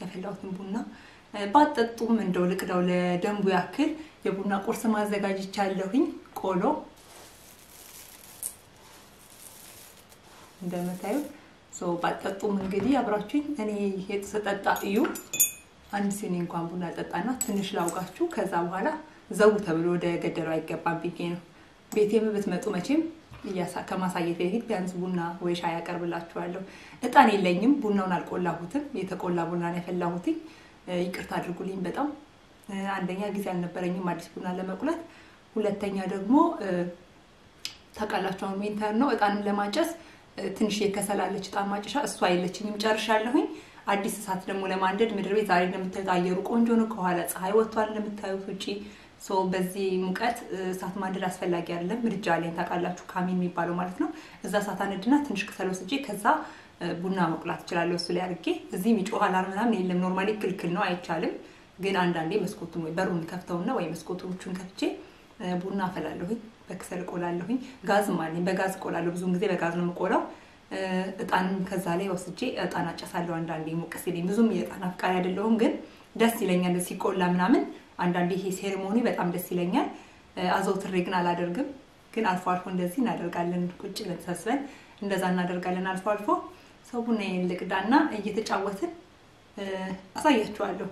ያፈላሁትን ቡና ባጠጡም እንደው ልቅዳው ለደንቡ ያክል የቡና ቁርስ ማዘጋጅቻለሁኝ። ቆሎ እንደምታዩ ባጠጡም እንግዲህ አብራችሁኝ እኔ ስጠጣ እዩ። አንድ ሲኒ እንኳን ቡና ጠጣና ትንሽ ላውጋችሁ። ከዛ በኋላ ዘው ተብሎ ወደ ገደለው አይገባም ብዬ ነው። ቤቴም ብትመጡ መቼም ከማሳየት በፊት ቢያንስ ቡና ወይ ሻይ ያቀርብላችኋለሁ። እጣን የለኝም፣ ቡናውን አልቆላሁትም። የተቆላ ቡና ነው ያፈላሁትኝ። ይቅርታ አድርጉልኝ በጣም አንደኛ ጊዜ አልነበረኝም አዲስ ቡና ለመቁላት፣ ሁለተኛ ደግሞ ታውቃላችሁ አሁን ዊንተር ነው። እጣንም ለማጨስ ትንሽ የከሰላለች እጣን ማጨሻ እሷ የለችኝም፣ ጨርሻለሁኝ። አዲስ እሳት ደግሞ ለማንደድ ምድር ቤት ዛሬ እንደምታዩት አየሩ ቆንጆ ነው። ከኋላ ፀሐይ ወጥቷል እንደምታዩት ውጪ። በዚህ ሙቀት እሳት ማንደድ አስፈላጊ አይደለም። ምድጃ አለኝ ታውቃላችሁ፣ ካሚን የሚባለው ማለት ነው። እዛ እሳት አነድና ትንሽ ከሰል ወስጄ ከዛ ቡና መቁላት እችላለሁ። እሱ ላይ አድርጌ እዚህ የሚጮህ አላርም ምናምን የለም። ኖርማሊ ክልክል ነው አይቻልም። ግን አንዳንዴ መስኮቱን ወይ በሩን ከፍተውና ወይ መስኮቶቹን ከፍቼ ቡና አፈላለሁኝ። በክሰል እቆላለሁኝ። ጋዝም አለኝ፣ በጋዝ እቆላለሁ። ብዙውን ጊዜ በጋዝ ነው የምቆላው። እጣንም ከዛ ላይ ወስጄ እጣን አጨሳለሁ። አንዳንዴ ሞቅ ሲለኝ ብዙም የእጣን አፍቃሪ አይደለሁም፣ ግን ደስ ይለኛል ሲቆላ ምናምን። አንዳንዴ ይሄ ሴሬሞኒ በጣም ደስ ይለኛል። አዘውትሬ ግን አላደርግም። ግን አልፎ አልፎ እንደዚህ እናደርጋለን። ቁጭ ብለን ተሰብስበን እንደዛ እናደርጋለን አልፎ አልፎ። ሰው ቡና ልቅዳና እየተጫወትን አሳያችኋለሁ።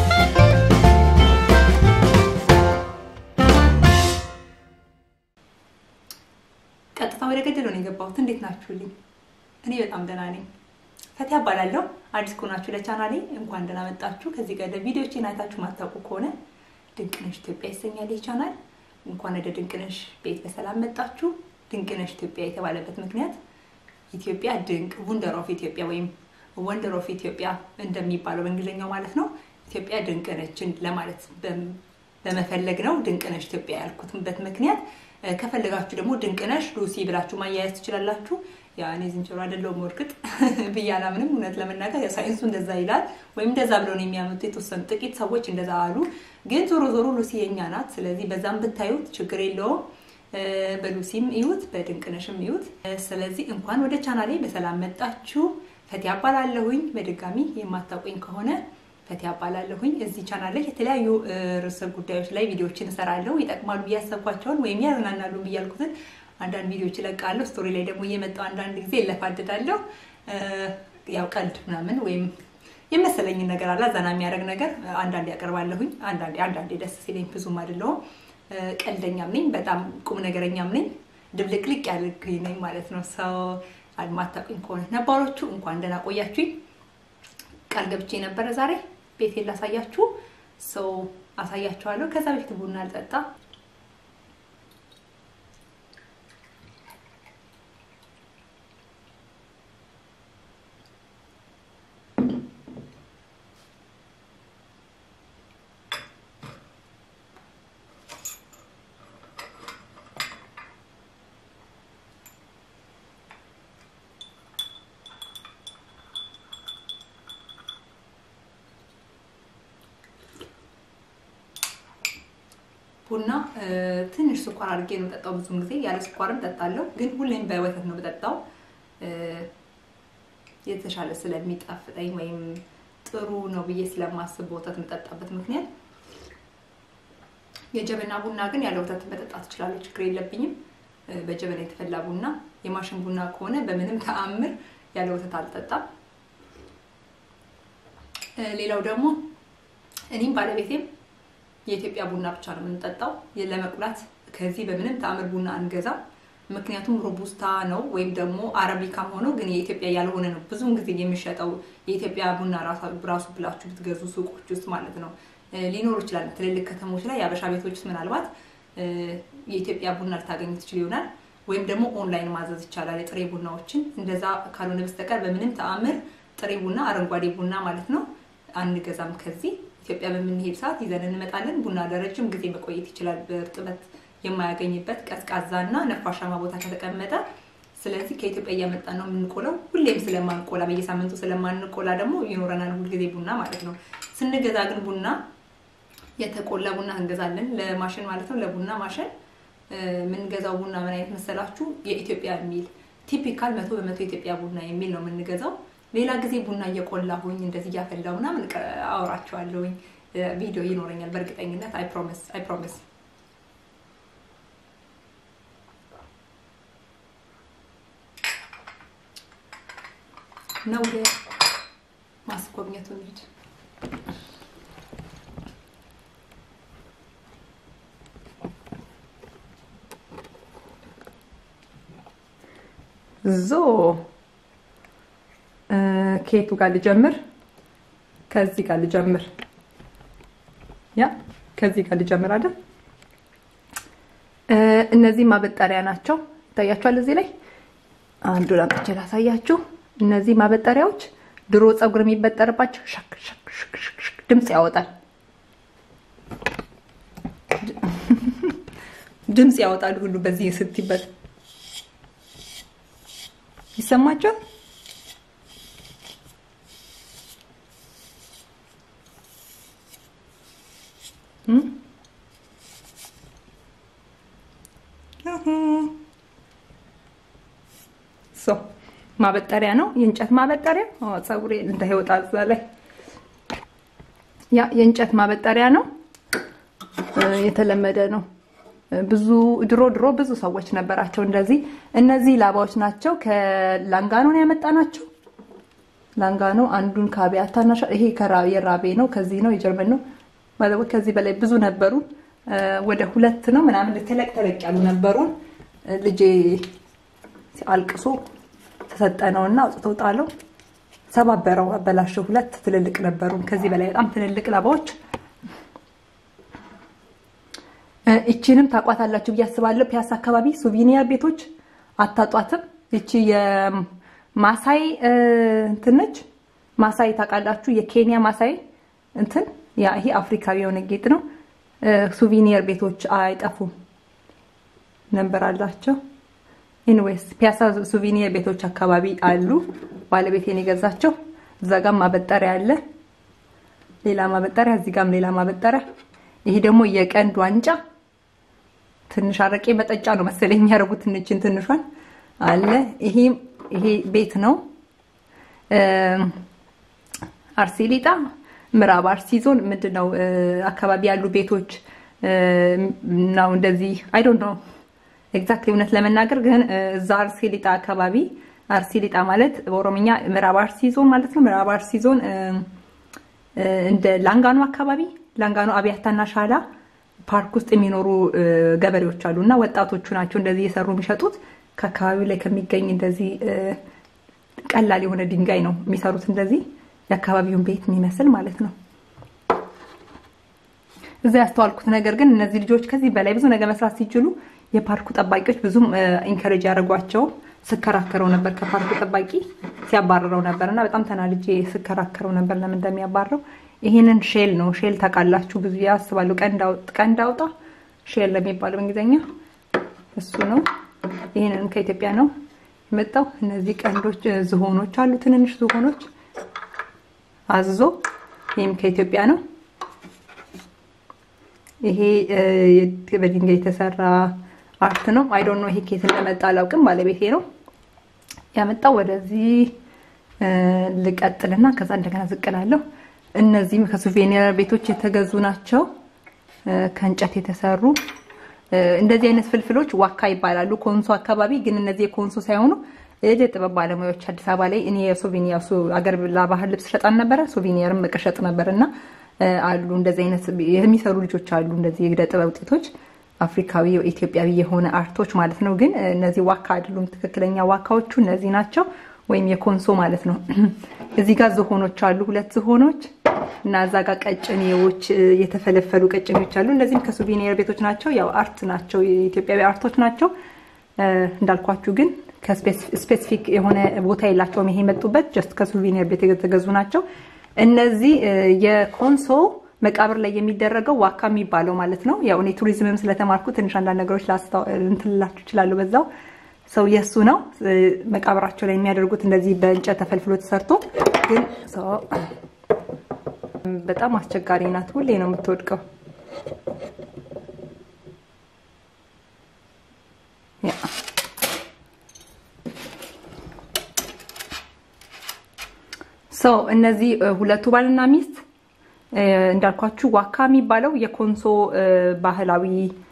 ቀጥታ ወደ ገደለው ነው የገባሁት። እንዴት ናችሁልኝ? እኔ በጣም ደህና ነኝ። ፈቲያ እባላለሁ። አዲስ ከሆናችሁ ለቻናሌ እንኳን ደህና መጣችሁ። ከዚህ ጋር ቪዲዮዎችን አይታችሁ ማታውቁ ከሆነ ድንቅነሽ ኢትዮጵያ ይሰኛል ይህ ቻናል። እንኳን ወደ ድንቅነሽ ቤት በሰላም መጣችሁ። ድንቅነሽ ኢትዮጵያ የተባለበት ምክንያት ኢትዮጵያ ድንቅ ወንደር ኦፍ ኢትዮጵያ ወይም ወንደር ኦፍ ኢትዮጵያ እንደሚባለው በእንግሊዝኛው ማለት ነው። ኢትዮጵያ ድንቅ ነችን ለማለት በመፈለግ ነው ድንቅነሽ ኢትዮጵያ ያልኩትበት ምክንያት ከፈለጋችሁ ደግሞ ድንቅነሽ ሉሲ ብላችሁ ማያያዝ ትችላላችሁ። ያ እኔ ዝንጀሮ አይደለሁም እርግጥ ብዬ አላምንም። እውነት ለመናገር ሳይንሱ እንደዛ ይላል ወይም እንደዛ ብለው ነው የሚያመጡ የተወሰኑ ጥቂት ሰዎች እንደዛ አሉ። ግን ዞሮ ዞሮ ሉሲ የኛ ናት። ስለዚህ በዛም ብታዩት ችግር የለውም። በሉሲም እዩት፣ በድንቅነሽም እዩት። ስለዚህ እንኳን ወደ ቻናሌ በሰላም መጣችሁ። ፈቲያ እባላለሁኝ። በድጋሚ የማታውቁኝ ከሆነ ፈቲያ እባላለሁኝ። እዚህ ቻናል ላይ የተለያዩ ርዕሰ ጉዳዮች ላይ ቪዲዮዎችን እሰራለሁ። ይጠቅማሉ ብዬ ያሰብኳቸውን ወይም ያዝናናሉ ብዬ ያልኩትን አንዳንድ ቪዲዮዎች እለቃለሁ። ስቶሪ ላይ ደግሞ እየመጣሁ አንዳንድ ጊዜ እለፋድዳለሁ። ያው ቀልድ ምናምን ወይም የመሰለኝን ነገር አላ ዘና የሚያደርግ ነገር አንዳንዴ ያቀርባለሁኝ። አንዳንዴ አንዳንዴ ደስ ሲለኝ ብዙም አይደለሁም። ቀልደኛም ነኝ፣ በጣም ቁም ነገረኛም ነኝ። ድብልቅልቅ ያልኩኝ ነኝ ማለት ነው። ሰው አልማታውቁኝ ከሆነ ነባሮቹ እንኳን ደህና ቆያችሁኝ። ቃል ገብቼ ነበረ ዛሬ ቤቴን ላሳያችሁ ሰው አሳያችኋለሁ። ከዛ በፊት ቡና አልጠጣ ቡና ትንሽ ስኳር አድርጌ ነው ጠጣው። ብዙም ጊዜ ያለ ስኳርም ጠጣለሁ፣ ግን ሁሌም በወተት ነው በጠጣው የተሻለ ስለሚጣፍጠኝ ወይም ጥሩ ነው ብዬ ስለማስብ በወተት የምጠጣበት ምክንያት። የጀበና ቡና ግን ያለ ወተት መጠጣት እችላለሁ፣ ችግር የለብኝም። በጀበና የተፈላ ቡና፣ የማሽን ቡና ከሆነ በምንም ተአምር ያለ ወተት አልጠጣም። ሌላው ደግሞ እኔም ባለቤቴም የኢትዮጵያ ቡና ብቻ ነው የምንጠጣው። ለመቁላት ከዚህ በምንም ተአምር ቡና አንገዛም። ምክንያቱም ሮቡስታ ነው ወይም ደግሞ አረቢካም ሆኖ ግን የኢትዮጵያ ያልሆነ ነው ብዙውን ጊዜ የሚሸጠው። የኢትዮጵያ ቡና ራሱ ብላችሁ ብትገዙ ሱቆች ውስጥ ማለት ነው ሊኖሩ ይችላል። ትልልቅ ከተሞች ላይ የአበሻ ቤቶች ውስጥ ምናልባት የኢትዮጵያ ቡና ልታገኙ ትችል ይሆናል። ወይም ደግሞ ኦንላይን ማዘዝ ይቻላል የጥሬ ቡናዎችን። እንደዛ ካልሆነ በስተቀር በምንም ተአምር ጥሬ ቡና አረንጓዴ ቡና ማለት ነው አንገዛም ከዚህ ኢትዮጵያ በምንሄድ ሰዓት ይዘን እንመጣለን። ቡና ለረጅም ጊዜ መቆየት ይችላል በእርጥበት የማያገኝበት ቀዝቃዛ እና ነፋሻማ ቦታ ከተቀመጠ። ስለዚህ ከኢትዮጵያ እያመጣን ነው የምንቆለው። ሁሌም ስለማንቆላ በየሳምንቱ ስለማንቆላ ደግሞ ይኖረናል ሁልጊዜ ቡና ማለት ነው። ስንገዛ ግን ቡና የተቆላ ቡና እንገዛለን፣ ለማሽን ማለት ነው። ለቡና ማሽን የምንገዛው ቡና ምን አይነት መሰላችሁ? የኢትዮጵያ የሚል ቲፒካል መቶ በመቶ የኢትዮጵያ ቡና የሚል ነው የምንገዛው። ሌላ ጊዜ ቡና እየቆላሁኝ እንደዚህ እያፈላሁ ምናምን አወራቸዋለሁኝ። ቪዲዮ ይኖረኛል በእርግጠኝነት። አይ ፕሮሚስ አይ ፕሮሚስ። ነው ወደ ማስጎብኘቱ እንሂድ። ዞ ከየቱ ጋር ልጀምር? ከዚህ ጋር ልጀምር። ያ ከዚህ ጋር ልጀምር አይደል? እነዚህ ማበጠሪያ ናቸው። ይታያችኋል እዚህ ላይ አንዱን አምጥቼ ላሳያችሁ። እነዚህ ማበጠሪያዎች ድሮ ፀጉር የሚበጠርባቸው ሸክ ሸክ ሸክ ሸክ ድምፅ ያወጣል። ድምፅ ያወጣል ሁሉ በዚህ ስትይበት ይሰማቸዋል። ሶ ማበጠሪያ ነው፣ የእንጨት ማበጠሪያ። ፀጉሬ እንዳይወጣ እዛ ላይ ያ የእንጨት ማበጠሪያ ነው። የተለመደ ነው። ብዙ ድሮ ድሮ ብዙ ሰዎች ነበራቸው እንደዚህ። እነዚህ ላባዎች ናቸው። ከላንጋኖ ነው ያመጣናቸው። ላንጋኖ አንዱን ከአብያታና ይሄ የራቤ ነው። ከዚህ ነው የጀርመን ነው። ከዚህ በላይ ብዙ ነበሩ። ወደ ሁለት ነው ምናምን ተለቅ ተለቅ ያሉ ነበሩን። ልጄ አልቅሶ ተሰጠነው እና አውጥቶ ጣለው። ሰባበረው፣ አበላሸው። ሁለት ትልልቅ ነበሩን። ከዚህ በላይ በጣም ትልልቅ ላባዎች እቺንም ታቋታላችሁ ብዬ አስባለሁ። ፒያሳ አካባቢ ሱቪኒየር ቤቶች አታጧትም። እቺ የማሳይ እንትን ነች። ማሳይ ታውቃላችሁ? የኬንያ ማሳይ እንትን ያ ይሄ አፍሪካዊ የሆነ ጌጥ ነው። ሱቪኒየር ቤቶች አይጠፉም ነበር አላቸው። ኢንዌይስ ፒያሳ ሱቪኒየር ቤቶች አካባቢ አሉ። ባለቤቴን የገዛቸው እዛ ጋም ማበጠሪያ አለ። ሌላ ማበጠሪያ፣ እዚህ ጋም ሌላ ማበጠሪያ። ይሄ ደግሞ የቀንድ ዋንጫ ትንሽ አረቄ መጠጫ ነው መሰለኝ የሚያደርጉት እንችን ትንሿን አለ። ይሄ ይሄ ቤት ነው አርሲ ሊጣ ምዕራብ አርሲ ዞን ምንድነው አካባቢ ያሉ ቤቶች ነው እንደዚህ አይ ዶንት ኖ ኤግዛክትሊ እውነት ለመናገር ግን እዛ አርሲ ሊጣ አካባቢ አርሲ ሊጣ ማለት በኦሮምኛ ምዕራብ አርሲ ዞን ማለት ነው። ምዕራብ አርሲ ዞን እንደ ላንጋኖ አካባቢ ላንጋኖ አብያታና ሻላ ፓርክ ውስጥ የሚኖሩ ገበሬዎች አሉ እና ወጣቶቹ ናቸው እንደዚህ እየሰሩ የሚሸጡት። ከአካባቢው ላይ ከሚገኝ እንደዚህ ቀላል የሆነ ድንጋይ ነው የሚሰሩት እንደዚህ የአካባቢውን ቤት የሚመስል ማለት ነው። እዛ ያስተዋልኩት ነገር ግን እነዚህ ልጆች ከዚህ በላይ ብዙ ነገር መስራት ሲችሉ የፓርኩ ጠባቂዎች ብዙም ኢንከሬጅ ያደርጓቸው ስከራከረው ነበር። ከፓርኩ ጠባቂ ሲያባረረው ነበር እና በጣም ተናልጄ ስከራከረው ነበር ለምን እንደሚያባረው። ይሄንን ሼል ነው ሼል ታውቃላችሁ ብዙ ያስባሉ። ቀንድ አውጣ ሼል ለሚባለው በእንግሊዝኛ እሱ ነው። ይሄንን ከኢትዮጵያ ነው የመጣው። እነዚህ ቀንዶች ዝሆኖች አሉ፣ ትንንሽ ዝሆኖች አዞ ይህም ከኢትዮጵያ ነው። ይሄ በድንጋይ የተሰራ አርት ነው። አይ ዶንት ኖ ይሄ ከየት እንደመጣ አላውቅም። ባለቤቴ ነው ያመጣው። ወደዚህ ልቀጥልና ከዛ እንደገና ዝቅላለሁ። እነዚህም ከሱቬኒር ቤቶች የተገዙ ናቸው፣ ከእንጨት የተሰሩ እንደዚህ አይነት ፍልፍሎች ዋካ ይባላሉ። ኮንሶ አካባቢ ግን እነዚህ የኮንሶ ሳይሆኑ የእደ ጥበብ ባለሙያዎች አዲስ አበባ ላይ እኔ የሶቪኒር አገር ለባህል ልብስ ሸጣን ነበረ። ሶቪኒርም እቅሸጥ ነበር እና አሉ እንደዚህ አይነት የሚሰሩ ልጆች አሉ። እንደዚህ የእደ ጥበብ ውጤቶች አፍሪካዊ ኢትዮጵያዊ የሆነ አርቶች ማለት ነው። ግን እነዚህ ዋካ አይደሉም። ትክክለኛ ዋካዎቹ እነዚህ ናቸው፣ ወይም የኮንሶ ማለት ነው። እዚህ ጋር ዝሆኖች አሉ፣ ሁለት ዝሆኖች እና እዛ ጋር ቀጭኔዎች፣ የተፈለፈሉ ቀጭኔዎች አሉ። እነዚህም ከሱቬኒር ቤቶች ናቸው። ያው አርት ናቸው፣ የኢትዮጵያዊ አርቶች ናቸው እንዳልኳችሁ ግን ከስፔሲፊክ የሆነ ቦታ የላቸውም። ይሄ የመጡበት ጀስት ከሱቬኒር ቤት የተገዙ ናቸው። እነዚህ የኮንሶ መቃብር ላይ የሚደረገው ዋካ የሚባለው ማለት ነው። ያው እኔ ቱሪዝምም ስለተማርኩ ትንሽ አንዳንድ ነገሮች እንትንላችሁ ይችላሉ። በዛው ሰው የእሱ ነው መቃብራቸው ላይ የሚያደርጉት እንደዚህ በእንጨት ተፈልፍሎ ተሰርቶ። ግን ሰው በጣም አስቸጋሪ ናት። ሁሌ ነው የምትወድቀው። ሰው እነዚህ ሁለቱ ባልና ሚስት እንዳልኳችሁ ዋካ የሚባለው የኮንሶ ባህላዊ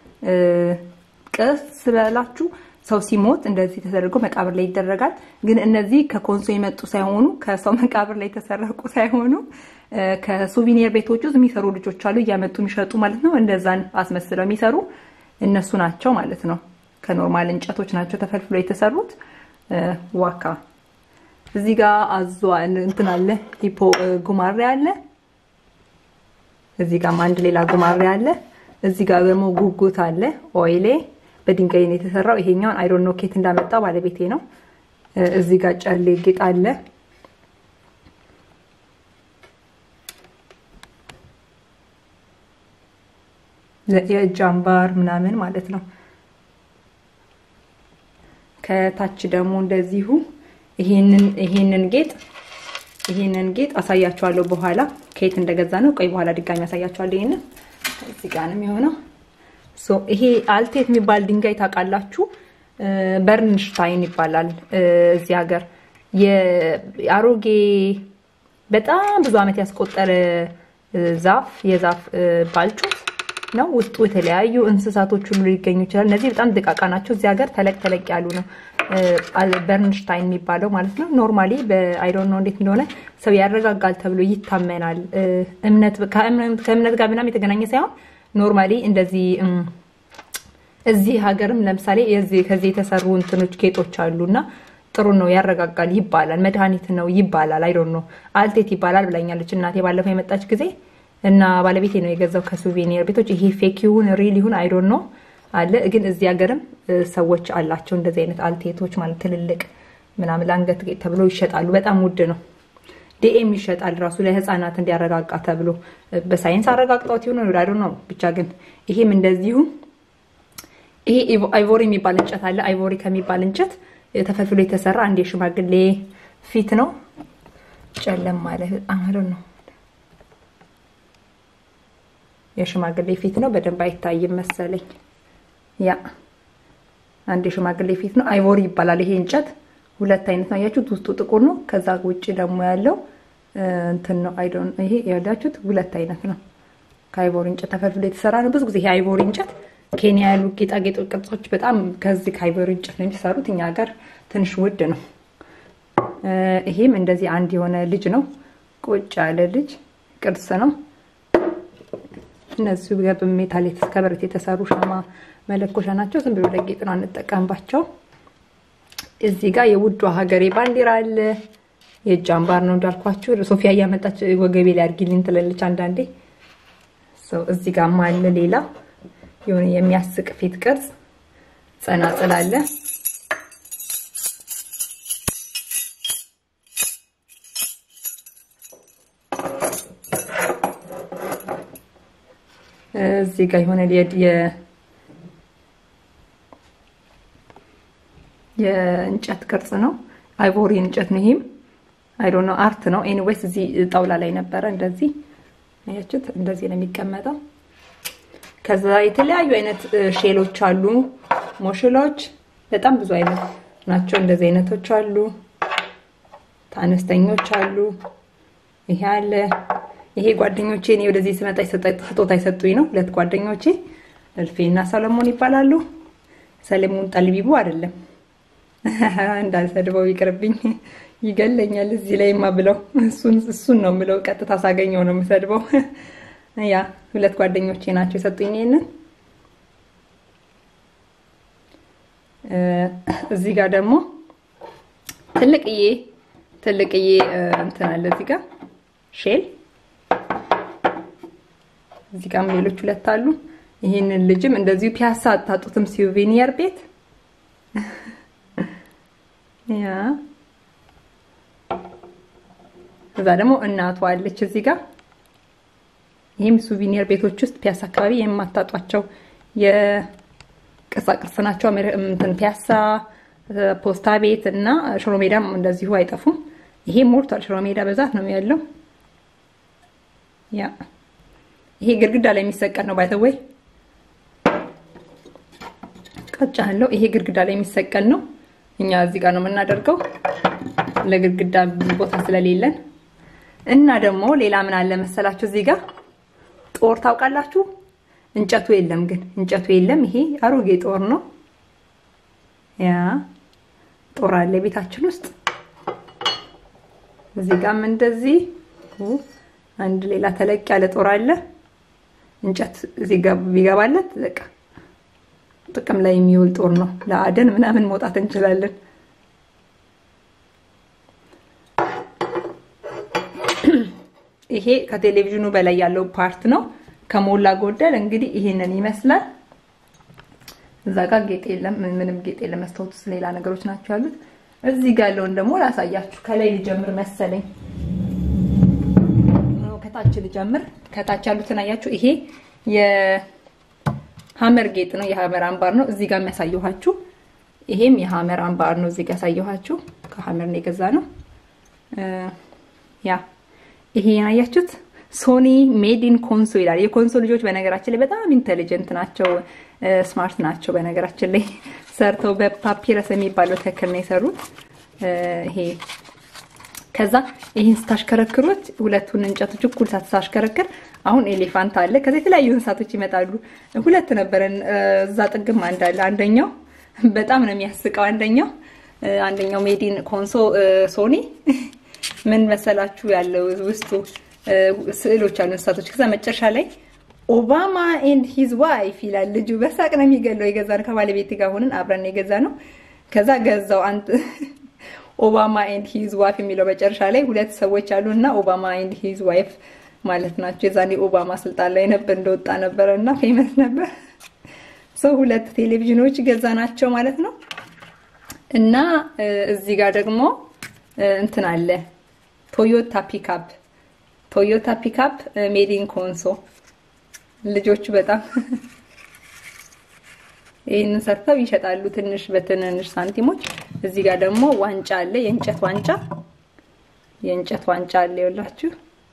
ቅርስ ስላላችሁ ሰው ሲሞት እንደዚህ ተደርጎ መቃብር ላይ ይደረጋል። ግን እነዚህ ከኮንሶ የመጡ ሳይሆኑ ከሰው መቃብር ላይ የተሰረቁ ሳይሆኑ ከሱቪኒየር ቤቶች ውስጥ የሚሰሩ ልጆች አሉ፣ እያመጡ የሚሸጡ ማለት ነው። እንደዛን አስመስለው የሚሰሩ እነሱ ናቸው ማለት ነው። ከኖርማል እንጨቶች ናቸው ተፈልፍሎ የተሰሩት። ዋካ እዚህ ጋር አዟ እንትን አለ፣ ሂፖ ጉማሬ አለ። እዚህ ጋርም አንድ ሌላ ጉማሬ አለ። እዚህ ጋር ደግሞ ጉጉት አለ። ኦይሌ በድንጋይ ነው የተሰራው። ይሄኛውን አይዶን ኖ ኬት እንዳመጣ ባለቤቴ ነው። እዚህ ጋር ጨሌ ጌጥ አለ። የእጅ አምባር ምናምን ማለት ነው። ከታች ደግሞ እንደዚሁ ይሄንን ይሄንን ጌጥ ይሄንን ጌጥ አሳያችኋለሁ በኋላ ከየት እንደገዛ ነው። ቆይ በኋላ ድጋሚ አሳያችኋለሁ። ይሄንን እዚህ ጋር ነው የሚሆነው። ሶ ይሄ አልቴት የሚባል ድንጋይ ታውቃላችሁ? በርንሽታይን ይባላል እዚህ ሀገር። የአሮጌ በጣም ብዙ ዓመት ያስቆጠረ ዛፍ የዛፍ ባልጩት ነው። ውስጡ የተለያዩ እንስሳቶች ሁሉ ሊገኙ ይችላል። እነዚህ በጣም ደቃቃ ናቸው። እዚህ ሀገር ተለቅ ተለቅ ያሉ ነው። በርንሽታይን የሚባለው ማለት ነው። ኖርማሊ በአይዶን ነው እንዴት እንደሆነ ሰው ያረጋጋል ተብሎ ይታመናል። እምነት ከእምነት ጋር ምናምን የተገናኘ ሳይሆን ኖርማሊ እንደዚህ እዚህ ሀገርም ለምሳሌ ከዚህ የተሰሩ እንትኖች ጌጦች አሉ እና ጥሩ ነው ያረጋጋል ይባላል። መድኃኒት ነው ይባላል። አይዶን ነው አልቴት ይባላል ብላኛለች እናቴ ባለፈው የመጣች ጊዜ እና ባለቤቴ ነው የገዛው ከሱቬኒር ቤቶች። ይሄ ፌክ ይሁን ሪል ይሁን አይዶን ነው አለ። ግን እዚህ ሀገርም ሰዎች አላቸው እንደዚህ አይነት አልቴቶች ማለት ትልልቅ ምናምን ለአንገት ጌጥ ተብሎ ይሸጣሉ። በጣም ውድ ነው። ዲኤም ይሸጣል ራሱ ለህፃናት እንዲያረጋጋ ተብሎ በሳይንስ አረጋግጠውት ይሁን ወዳዶ ነው ብቻ። ግን ይሄም እንደዚሁ ይሄ አይቮሪ የሚባል እንጨት አለ። አይቮሪ ከሚባል እንጨት ተፈልፍሎ የተሰራ አንድ የሽማግሌ ፊት ነው። ጨለም ማለት በጣም ነው የሽማግሌ ፊት ነው። በደንብ አይታይም መሰለኝ። ያ አንድ የሽማግሌ ፊት ነው። አይቮሪ ይባላል ይሄ እንጨት። ሁለት አይነት ነው ያያችሁት፣ ውስጡ ጥቁር ነው። ከዛ ውጭ ደግሞ ያለው እንትን ነው። አይዶን ይሄ ያላችሁት ሁለት አይነት ነው። ከአይቮሪ እንጨት ተፈልፍሎ የተሰራ ነው። ብዙ ጊዜ ይሄ አይቮሪ እንጨት ኬንያ ያሉ ጌጣጌጥ ቅርጾች በጣም ከዚህ ከአይቮሪ እንጨት ነው የሚሰሩት። እኛ ሀገር ትንሽ ውድ ነው። ይሄም እንደዚህ አንድ የሆነ ልጅ ነው፣ ቁጭ ያለ ልጅ ቅርስ ነው። እነዚህ በሜታል ከብረት የተሰሩ ሻማ መለኮሻ ናቸው። ዝም ብሎ ለጌጥ ነው አንጠቀምባቸው። እዚህ ጋር የውዷ ሀገሬ ባንዲራ አለ። የእጅ አምባር ነው እንዳልኳችሁ። ሶፊያ እያመጣች ወገቤ ላይ አድርጊልኝ ትላለች አንዳንዴ። እዚህ ጋር አለ ሌላ የሆነ የሚያስቅ ፊት ቅርጽ ጸናጽል አለ። እዚህ ጋር የሆነ የእንጨት ቅርጽ ነው። አይቮሪ እንጨት ነው። ይሄም አይ ዶንት ኖ አርት ነው። ኤኒዌይስ እዚህ ጣውላ ላይ ነበረ። እንደዚህ አያችሁት? እንደዚህ ነው የሚቀመጠው። ከዛ የተለያዩ አይነት ሼሎች አሉ፣ ሞሽሎች በጣም ብዙ አይነት ናቸው። እንደዚህ አይነቶች አሉ፣ አነስተኞች አሉ። ይሄ አለ። ይሄ ጓደኞቼ እኔ ወደዚህ ስመጣ ስጦታ የሰጡኝ ነው። ሁለት ጓደኞቼ እልፌና ሰለሞን ይባላሉ። ሰለሞን ጠልቢቡ አይደለም እንዳልሰድበው ይቅርብኝ፣ ይገለኛል እዚህ ላይማ ብለው እሱን ነው የምለው። ቀጥታ ሳገኘው ነው የምሰድበው። ያ ሁለት ጓደኞቼ ናቸው የሰጡኝ ይሄንን። እዚህ ጋር ደግሞ ትልቅዬ ትልቅዬ እንትን አለ እዚህ ጋር ሼል እዚህ ጋርም ሌሎች ሁለት አሉ። ይህንን ልጅም እንደዚሁ ፒያሳ አታጡትም፣ ሲቪኒየር ቤት ያ እዛ ደግሞ እናቷ አለች እዚህ ጋር። ይህም ሱቪኒየር ቤቶች ውስጥ ፒያሳ አካባቢ የማታጧቸው የቅርጻቅርጽ ናቸው። እንትን ፒያሳ፣ ፖስታ ቤት እና ሽሮ ሜዳም እንደዚሁ አይጠፉም። ይሄ ሞልቷል። ሽሮ ሜዳ በዛት ነው ያለው። ያ ይሄ ግድግዳ ላይ የሚሰቀል ነው። ባይተወይ ቀጫ ያለው ይሄ ግድግዳ ላይ የሚሰቀል ነው። እኛ እዚህ ጋር ነው የምናደርገው ለግድግዳ ቦታ ስለሌለን። እና ደግሞ ሌላ ምን አለ መሰላችሁ እዚህ ጋር ጦር ታውቃላችሁ? እንጨቱ የለም ግን እንጨቱ የለም። ይሄ አሮጌ ጦር ነው። ያ ጦር አለ ቤታችን ውስጥ። እዚህ ጋርም እንደዚህ አንድ ሌላ ተለቅ ያለ ጦር አለ። እንጨት እዚህ ጋር ቢገባለት በቃ ጥቅም ላይ የሚውል ጦር ነው። ለአደን ምናምን መውጣት እንችላለን። ይሄ ከቴሌቪዥኑ በላይ ያለው ፓርት ነው። ከሞላ ጎደል እንግዲህ ይሄንን ይመስላል። እዛ ጋር ጌጥ የለም፣ ምንም ጌጥ የለም። መስታወት ውስጥ ሌላ ነገሮች ናቸው ያሉት። እዚህ ጋር ያለውን ደግሞ ላሳያችሁ። ከላይ ልጀምር መሰለኝ። ከታች ልጀምር። ከታች ያሉትን አያችሁ። ይሄ የሀመር ጌጥ ነው፣ የሀመር አምባር ነው። እዚህ ጋር የሚያሳየኋችሁ ይሄም የሀመር አምባር ነው። እዚህ ጋር ያሳየኋችሁ ከሀመር ነው የገዛ ነው። ያ ይሄ ያያችሁት ሶኒ ሜድ ኢን ኮንሶ ይላል። የኮንሶ ልጆች በነገራችን ላይ በጣም ኢንተሊጀንት ናቸው፣ ስማርት ናቸው። በነገራችን ላይ ሰርተው በፓፒረስ የሚባለው ተክል ነው የሰሩት። ይሄ ከዛ ይህን ስታሽከረክሩት ሁለቱን እንጨቶች እኩል ሳታሽከረክር አሁን ኤሌፋንት አለ። ከዛ የተለያዩ እንስሳቶች ይመጣሉ። ሁለት ነበረን እዛ ጥግም አንድ አለ። አንደኛው በጣም ነው የሚያስቀው። አንደኛው አንደኛው ሜዲን ኮንሶ ሶኒ ምን መሰላችሁ ያለው ውስጡ ስዕሎች አሉ እንስሳቶች። ከዛ መጨረሻ ላይ ኦባማ ኤንድ ሂዝ ዋይፍ ይላል ልጁ። በሳቅ ነው የሚገለው። የገዛ ነው ከባለቤት ጋር ሆነን አብረን የገዛ ነው። ከዛ ገዛው አንድ ኦባማ ኤንድ ሂዝ ዋይፍ የሚለው መጨረሻ ላይ ሁለት ሰዎች አሉ እና ኦባማ ኤንድ ሂዝ ዋይፍ ማለት ናቸው። የዛኔ ኦባማ ስልጣን ላይ ነበር እንደወጣ ነበረ እና ፌመስ ነበር። ሰው ሁለት ቴሌቪዥኖች ገዛ ናቸው ማለት ነው። እና እዚህ ጋር ደግሞ እንትን አለ ቶዮታ ፒካፕ ቶዮታ ፒካፕ ሜዲን ኮንሶ ልጆቹ በጣም ይህንን ሰርተው ይሸጣሉ፣ ትንሽ በትንንሽ ሳንቲሞች። እዚህ ጋር ደግሞ ዋንጫ አለ፣ የእንጨት ዋንጫ የእንጨት ዋንጫ አለ። ይኸውላችሁ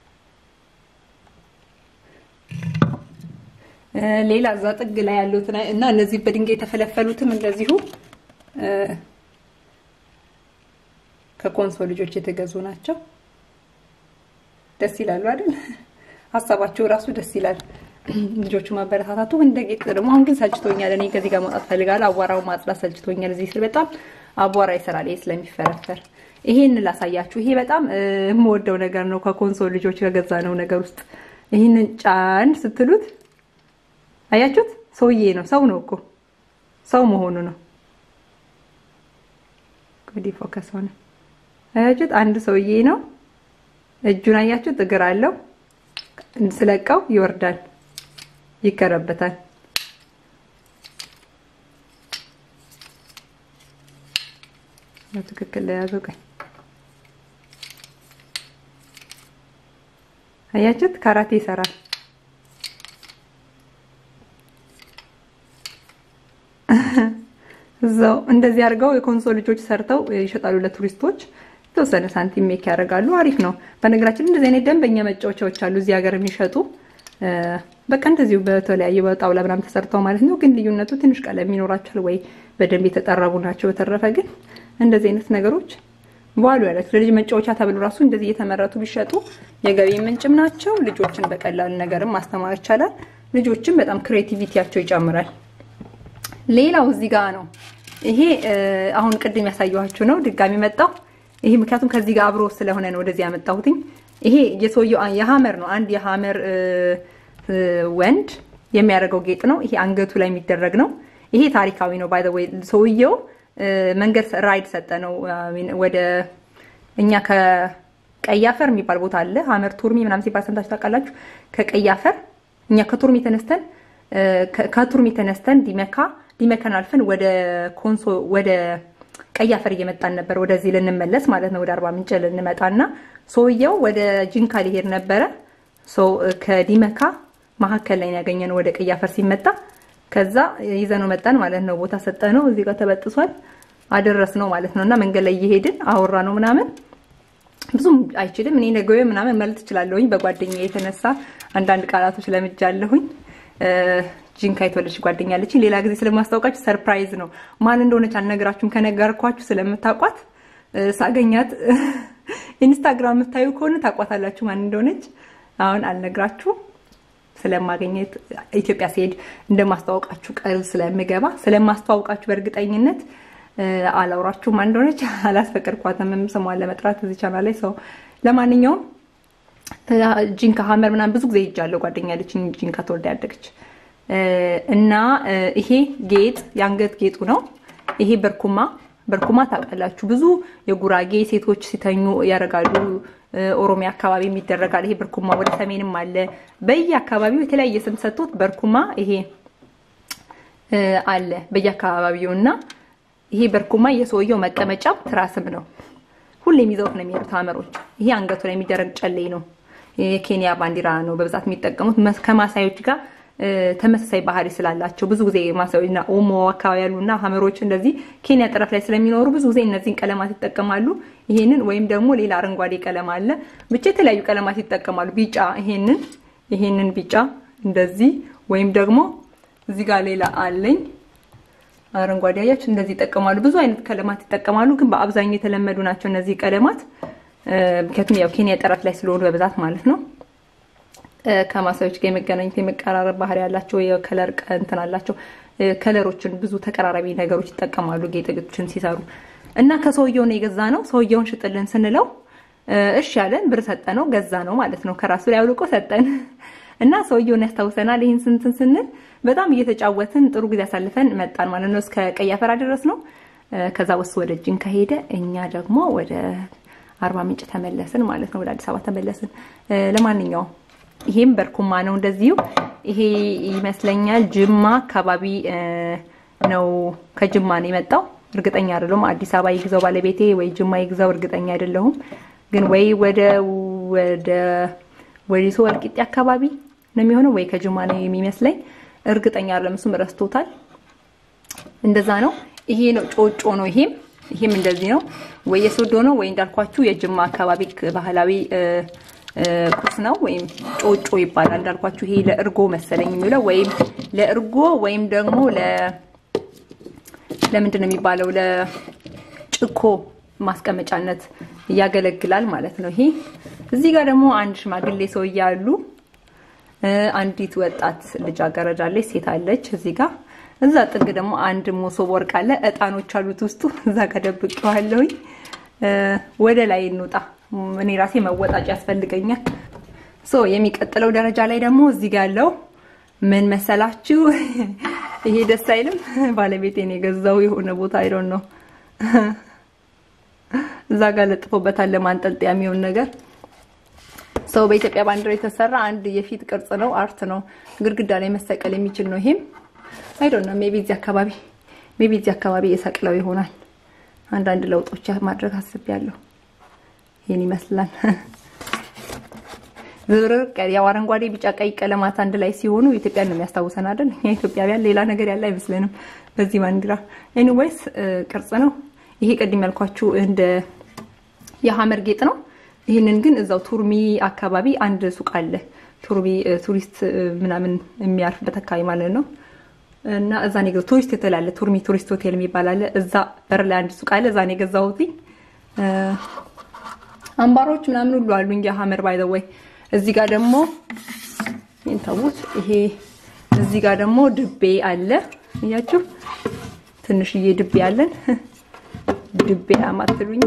ሌላ እዛ ጥግ ላይ ያሉት እና እነዚህ በድንጋይ የተፈለፈሉትም እንደዚሁ ከኮንሶ ልጆች የተገዙ ናቸው። ደስ ይላሉ አይደል? ሀሳባቸው ራሱ ደስ ይላል። ልጆቹ ማበረታታቱ እንደ ጌጥ ደግሞ አሁን ግን ሰልችቶኛል። እኔ ከዚህ ጋር መውጣት ፈልጋለሁ። አቧራው ማጽዳት ሰልችቶኛል። እዚህ ስል በጣም አቧራ ይሰራል። ይሄ ስለሚፈረፈር ይሄን ላሳያችሁ። ይሄ በጣም የምወደው ነገር ነው። ከኮንሶ ልጆች ከገዛ ነው ነገር ውስጥ ይህንን ጫን ስትሉት አያችሁት? ሰውዬ ነው። ሰው ነው እኮ ሰው መሆኑ ነው። እንግዲህ ፎከስ ሆነ። አያችሁት? አንድ ሰውዬ ነው። እጁን አያችሁት? እግር አለው። ስለቀው ይወርዳል፣ ይከረበታል። በትክክል ለያዘው ቀኝ አያችሁት? ካራቴ ይሰራል። እዛው እንደዚህ አድርገው የኮንሶ ልጆች ሰርተው ይሸጣሉ ለቱሪስቶች። የተወሰነ ሳንቲም ሜክ ያደርጋሉ። አሪፍ ነው። በነገራችን እንደዚህ አይነት ደንበኛ መጫወቻዎች አሉ እዚህ ሀገር የሚሸጡ በቃ እንደዚሁ በተለያየ በጣውላ ምናምን ተሰርተው ማለት ነው። ግን ልዩነቱ ትንሽ ቀለም ይኖራቸዋል ወይ በደንብ የተጠረቡ ናቸው። በተረፈ ግን እንደዚህ አይነት ነገሮች በኋሉ ያለት ለልጅ መጫወቻ ተብሎ ራሱ እንደዚህ እየተመረቱ ቢሸጡ የገቢ ምንጭም ናቸው። ልጆችን በቀላል ነገርም ማስተማር ይቻላል። ልጆችን በጣም ክሬቲቪቲያቸው ይጨምራል። ሌላው እዚህ ጋር ነው። ይሄ አሁን ቅድም ያሳየኋችሁ ነው። ድጋሚ መጣው። ይሄ ምክንያቱም ከዚህ ጋር አብሮ ስለሆነ ነው ወደዚህ ያመጣሁትኝ። ይሄ የሰውየው የሀመር ነው። አንድ የሀመር ወንድ የሚያደርገው ጌጥ ነው። ይሄ አንገቱ ላይ የሚደረግ ነው። ይሄ ታሪካዊ ነው። ባይ ዘ ወይ ሰውየው መንገድ ራይድ ሰጠ ነው ወደ እኛ ከቀይ አፈር የሚባል ቦታ አለ ሀመር ቱርሚ ምናምን ሲባል ሰምታችሁ ታውቃላችሁ። ከቀይ አፈር እኛ ከቱርሚ ተነስተን ከቱርሚ ተነስተን ዲመካ ዲመካን አልፈን ወደ ኮንሶ ወደ ቀይ አፈር እየመጣን ነበር። ወደዚህ ልንመለስ ማለት ነው። ወደ አርባ ምንጭ ልንመጣና ሰውየው ወደ ጂንካ ሊሄድ ነበረ። ሰው ከዲመካ መሀከል ላይ ያገኘነው ወደ ቀይ አፈር ሲመጣ ከዛ ይዘነው መጣን ማለት ነው። ቦታ ሰጠነው። እዚህ ጋር ተበጥሷል። አደረስነው ማለት ነው። እና መንገድ ላይ እየሄድን አወራ ነው ምናምን ብዙም አይችልም። እኔ ነገ ምናምን ማለት እችላለሁኝ። በጓደኛ የተነሳ አንዳንድ ቃላቶች ለምጃለሁኝ። ጂንካ የተወለደች ጓደኛ አለችኝ። ሌላ ጊዜ ስለማስታወቃችሁ ሰርፕራይዝ ነው። ማን እንደሆነች አልነግራችሁም። ከነገርኳችሁ ስለምታውቋት ሳገኛት ኢንስታግራም የምታዩ ከሆነ ታቋታላችሁ ማን እንደሆነች። አሁን አልነግራችሁም ስለማገኘት ኢትዮጵያ ሲሄድ እንደማስተዋወቃችሁ ቃል ስለምገባ ስለማስተዋወቃችሁ በእርግጠኝነት አላውራችሁ ማን እንደሆነች አላስፈቀድኳትም ስሟን ለመጥራት እዚህ ቻናል ላይ ሰው ለማንኛውም ጂንካ ሀመር ምናምን ብዙ ጊዜ ሄጃለሁ። ጓደኛ ያለችኝ ጂንካ ተወልዳ ያደገች እና ይሄ ጌጥ የአንገት ጌጡ ነው። ይሄ በርኩማ በርኩማ ታውቃላችሁ፣ ብዙ የጉራጌ ሴቶች ሲተኙ ያደርጋሉ። ኦሮሚያ አካባቢ የሚደረጋል። ይሄ በርኩማ ወደ ሰሜንም አለ። በየአካባቢው የተለያየ ስም ሰጥቶት በርኩማ ይሄ አለ በየአካባቢው እና ይሄ በርኩማ የሰውየው መቀመጫም ትራስም ነው። ሁሌም ይዘውት ነው የሚሄዱት ሀመሮች። ይሄ አንገቱ ላይ የሚደረግ ጨሌ ነው። የኬንያ ባንዲራ ነው በብዛት የሚጠቀሙት ከማሳዮች ጋር ተመሳሳይ ባህሪ ስላላቸው ብዙ ጊዜ ማሳዮችና ኦሞ አካባቢ ያሉና ሀመሮች እንደዚህ ኬንያ ጠረፍ ላይ ስለሚኖሩ ብዙ ጊዜ እነዚህን ቀለማት ይጠቀማሉ። ይሄንን ወይም ደግሞ ሌላ አረንጓዴ ቀለም አለ። ብቻ የተለያዩ ቀለማት ይጠቀማሉ። ቢጫ ይሄንን ይሄንን ቢጫ እንደዚህ ወይም ደግሞ እዚህ ጋር ሌላ አለኝ አረንጓዴ አያችሁ፣ እንደዚህ ይጠቀማሉ። ብዙ አይነት ቀለማት ይጠቀማሉ፣ ግን በአብዛኛው የተለመዱ ናቸው እነዚህ ቀለማት። ምክንያቱም ያው ኬንያ ጠረፍ ላይ ስለሆኑ በብዛት ማለት ነው። ከማሳዮች ጋር የመገናኘት የመቀራረብ ባህሪ ያላቸው የከለር እንትን አላቸው። ከለሮችን ብዙ ተቀራራቢ ነገሮች ይጠቀማሉ ጌጣጌጦችን ሲሰሩ እና ከሰውየው ነው የገዛ ነው። ሰውየውን ሽጥልን ስንለው እሺ ያለን ብር ሰጠ ነው ገዛ ነው ማለት ነው። ከራሱ ላይ አውልቆ ሰጠን እና ሰውየውን ያስታውሰናል። ይህን ስንትን ስንል በጣም እየተጫወትን ጥሩ ጊዜ አሳልፈን መጣን ማለት ነው። እስከ ቀይ አፈር ድረስ ነው። ከዛ ወስ ወደ ጅን ከሄደ እኛ ደግሞ ወደ አርባ ምንጭ ተመለስን ማለት ነው። ወደ አዲስ አበባ ተመለስን። ለማንኛውም ይሄም በርኩማ ነው እንደዚሁ። ይሄ ይመስለኛል ጅማ አካባቢ ነው። ከጅማ ነው የመጣው። እርግጠኛ አይደለሁም። አዲስ አበባ ይግዛው ባለቤቴ ወይ ጅማ ይግዛው እርግጠኛ አይደለሁም። ግን ወይ ወደ ወደ ወዲሶ ወልቂጤ አካባቢ ነው የሚሆነው ወይ ከጅማ ነው የሚመስለኝ። እርግጠኛ አይደለም። እሱም ረስቶታል። እንደዛ ነው። ይሄ ነው ጮጮ ነው። ይሄም ይሄም እንደዚህ ነው። ወይ የሶዶ ነው ወይ እንዳልኳችሁ የጅማ አካባቢ ባህላዊ ቁርስ ነው ወይም ጮጮ ይባላል። እንዳልኳችሁ ይሄ ለእርጎ መሰለኝ የሚውለው ወይም ለእርጎ ወይም ደግሞ ለ ለምንድን ነው የሚባለው ለጭኮ ማስቀመጫነት ያገለግላል ማለት ነው። ይሄ እዚህ ጋር ደግሞ አንድ ሽማግሌ ሰው እያሉ አንዲት ወጣት ልጃገረድ አለች፣ ሴት አለች እዚህ ጋር። እዛ ጥግ ደግሞ አንድ መሶብ ወርቅ አለ፣ እጣኖች አሉት ውስጡ። እዛ ጋር ደብቄዋለሁኝ። ወደ ላይ እንውጣ። እኔ ራሴ መወጣጭ ያስፈልገኛል። ሶ የሚቀጥለው ደረጃ ላይ ደግሞ እዚህ ጋር ያለው ምን መሰላችሁ? ይሄ ደስ አይልም። ባለቤቴን የገዛው የሆነ ቦታ አይዶን ነው እዛ ጋር ለጥፎበታል ለማንጠልጠያ የሚሆን ነገር ሰው በኢትዮጵያ ባንዲራ የተሰራ አንድ የፊት ቅርጽ ነው፣ አርት ነው። ግድግዳ ላይ መሰቀል የሚችል ነው። ይሄም አይ ዶንት ኖ ሜቢ እዚህ አካባቢ ሜቢ እዚህ አካባቢ የሰቅለው ይሆናል። አንዳንድ ለውጦች ማድረግ አስቤያለሁ። ይሄን ይመስላል። ዝርቅ ያው አረንጓዴ፣ ቢጫ፣ ቀይ ቀለማት አንድ ላይ ሲሆኑ ኢትዮጵያን ነው የሚያስታውሰን አይደል? እኛ ኢትዮጵያውያን ሌላ ነገር ያለ አይመስለንም በዚህ ባንዲራ። ኤኒዌይስ ቅርጽ ነው ይሄ። ቅድም ያልኳችሁ እንደ የሀመር ጌጥ ነው። ይህንን ግን እዛው ቱርሚ አካባቢ አንድ ሱቅ አለ። ቱርሚ ቱሪስት ምናምን የሚያርፍበት አካባቢ ማለት ነው። እና እዛ ነው የገዛሁት። ቱሪስት ሆቴል አለ፣ ቱርሚ ቱሪስት ሆቴል የሚባል አለ። እዛ በር ላይ አንድ ሱቅ አለ። እዛ ነው የገዛሁት። አምባሮች ምናምን ሁሉ አሉኝ የሀመር ባይ ዘ ወይ። እዚህ ጋር ደግሞ ይንተውት ይሄ እዚህ ጋር ደግሞ ድቤ አለ። እያችሁ ትንሽዬ ድቤ አለን። ድቤ አማትሉኝ